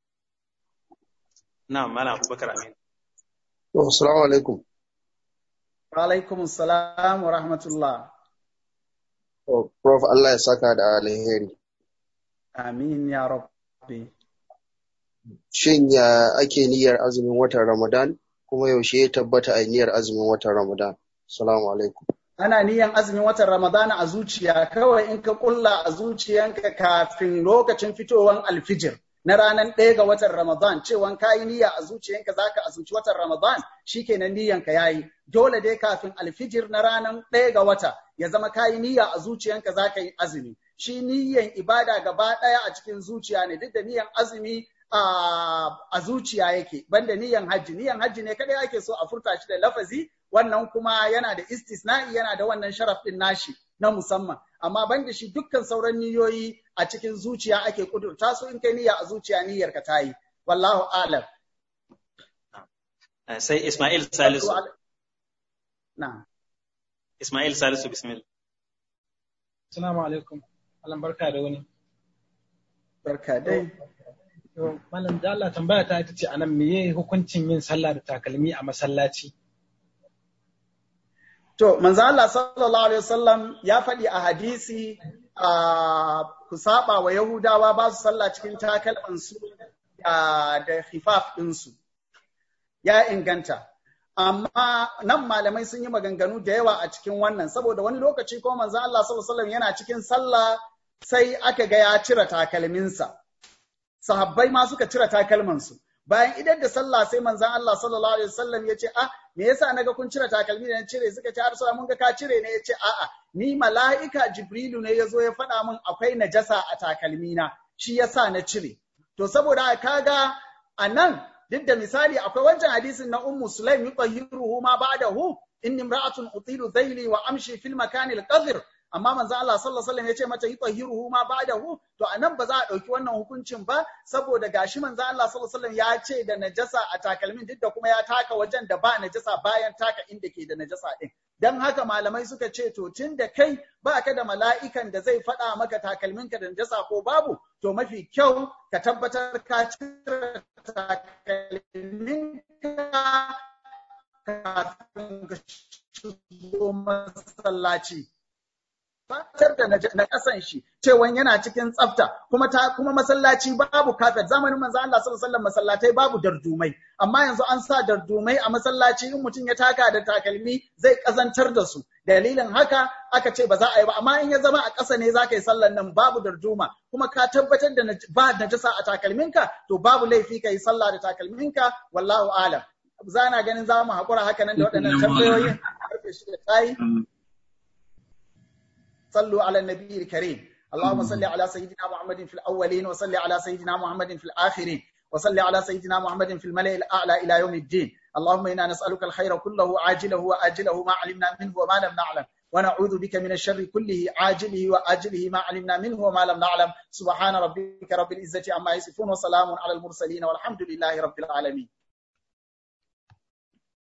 Na, Mala Abubakar Aminu. Assalamu alaikum. Wa alaikum salam wa rahmatullah. Prof Allah ya saka da alheri. Amin ya rabbi. Shin ya ake niyyar azumin watan Ramadan kuma yaushe ya tabbata a niyyar azumin watan Ramadan? Assalamu alaikum. Ana niyyar azumin watan Ramadan a zuciya kawai in ka kulla a zuciyanka kafin lokacin fitowan alfijir na ranar ɗaya ga watan Ramadan cewa ka yi niyya a zuciyanka za ka azumci watan Ramadan shikenan niyyanka ya yi. Dole dai kafin alfijir na ranar ɗaya ga wata ya zama ka yi niyya a zuciyanka za ka yi azumi. Shi niyyan ibada gaba ɗaya a cikin zuciya ne duk da niyyan azumi a zuciya yake banda niyan hajji niyan hajji ne kadai ake so a furta shi da lafazi wannan kuma yana da istisna'i yana da wannan sharaf din nashi na musamman amma banda shi dukkan sauran niyoyi a cikin zuciya ake kudurta su in kai niyya a zuciya niyyar ka tayi wallahu alam sai Ismail Salisu na'am Ismail Salisu bismillah Assalamu alaikum Allah barka da wani barka dai Malam da Allah tambaya ta ita ce anan meye hukuncin yin sallah da takalmi a masallaci To, manzo Allah sallallahu Alaihi wasallam ya faɗi a hadisi a ku saba wa Yahudawa ba su sallah cikin takalmansu da hifaf ɗinsu. Ya inganta. Amma nan malamai sun yi maganganu da yawa a cikin wannan, saboda wani lokaci ko manzo Allah sallallahu Alaihi wasallam yana cikin sallah sai aka ga ya cire takalminsa. Sahabbai ma suka cire takalmansu. bayan idan da sallah sai manzon Allah sallallahu alaihi wasallam ya ce ah me yasa naga kun cire takalmi da na cire suka ce har mun ga ka cire ne ya ce a'a ni mala'ika jibrilu ne ya zo ya faɗa min akwai najasa a takalmi na shi yasa na cire to saboda kaga a nan duk da misali akwai wancan hadisin na ummu sulaim yutahhiruhu ma ba'dahu inni imra'atun utilu dhayli wa amshi fil makanil qadhir amma manzo Allah sallallahu alaihi wasallam ya ce mata yutahhiruhu ma ba'dahu to anan ba za a dauki wannan hukuncin ba saboda gashi manzo Allah sallallahu alaihi wasallam ya ce da najasa a takalmin duk da kuma ya taka wajen da ba najasa bayan taka inda ke da najasa din dan haka malamai suka ce to tun da kai ba ka da mala'ikan da zai faɗa maka takalminka da najasa ko babu to mafi kyau ka tabbatar ka cire takalminka kafin ka shigo masallaci fatar da na kasan shi cewa yana cikin tsafta kuma ta kuma masallaci babu kafet zamanin manzo Allah sallallahu alaihi wasallam masallatai babu dardumai amma yanzu an sa dardumai a masallaci in mutum ya taka da takalmi zai kazantar da su dalilin haka aka ce ba za a yi ba amma in ya zama a ƙasa ne za ka yi sallan nan babu darduma kuma ka tabbatar da ba najasa a takalminka to babu laifi ka yi sallah da takalminka wallahu alam za na ganin za mu haƙura haka nan da waɗannan tambayoyin karfe shida tayi صلوا على النبي الكريم اللهم صل على سيدنا محمد في الأولين وصل على سيدنا محمد في الآخرين وصل على سيدنا محمد في الملأ الأعلى إلى يوم الدين اللهم إنا نسألك الخير كله عاجله وآجله ما علمنا منه وما لم نعلم ونعوذ بك من الشر كله عاجله وآجله ما علمنا منه وما لم نعلم سبحان ربك رب العزة عما يصفون وسلام على المرسلين والحمد لله رب العالمين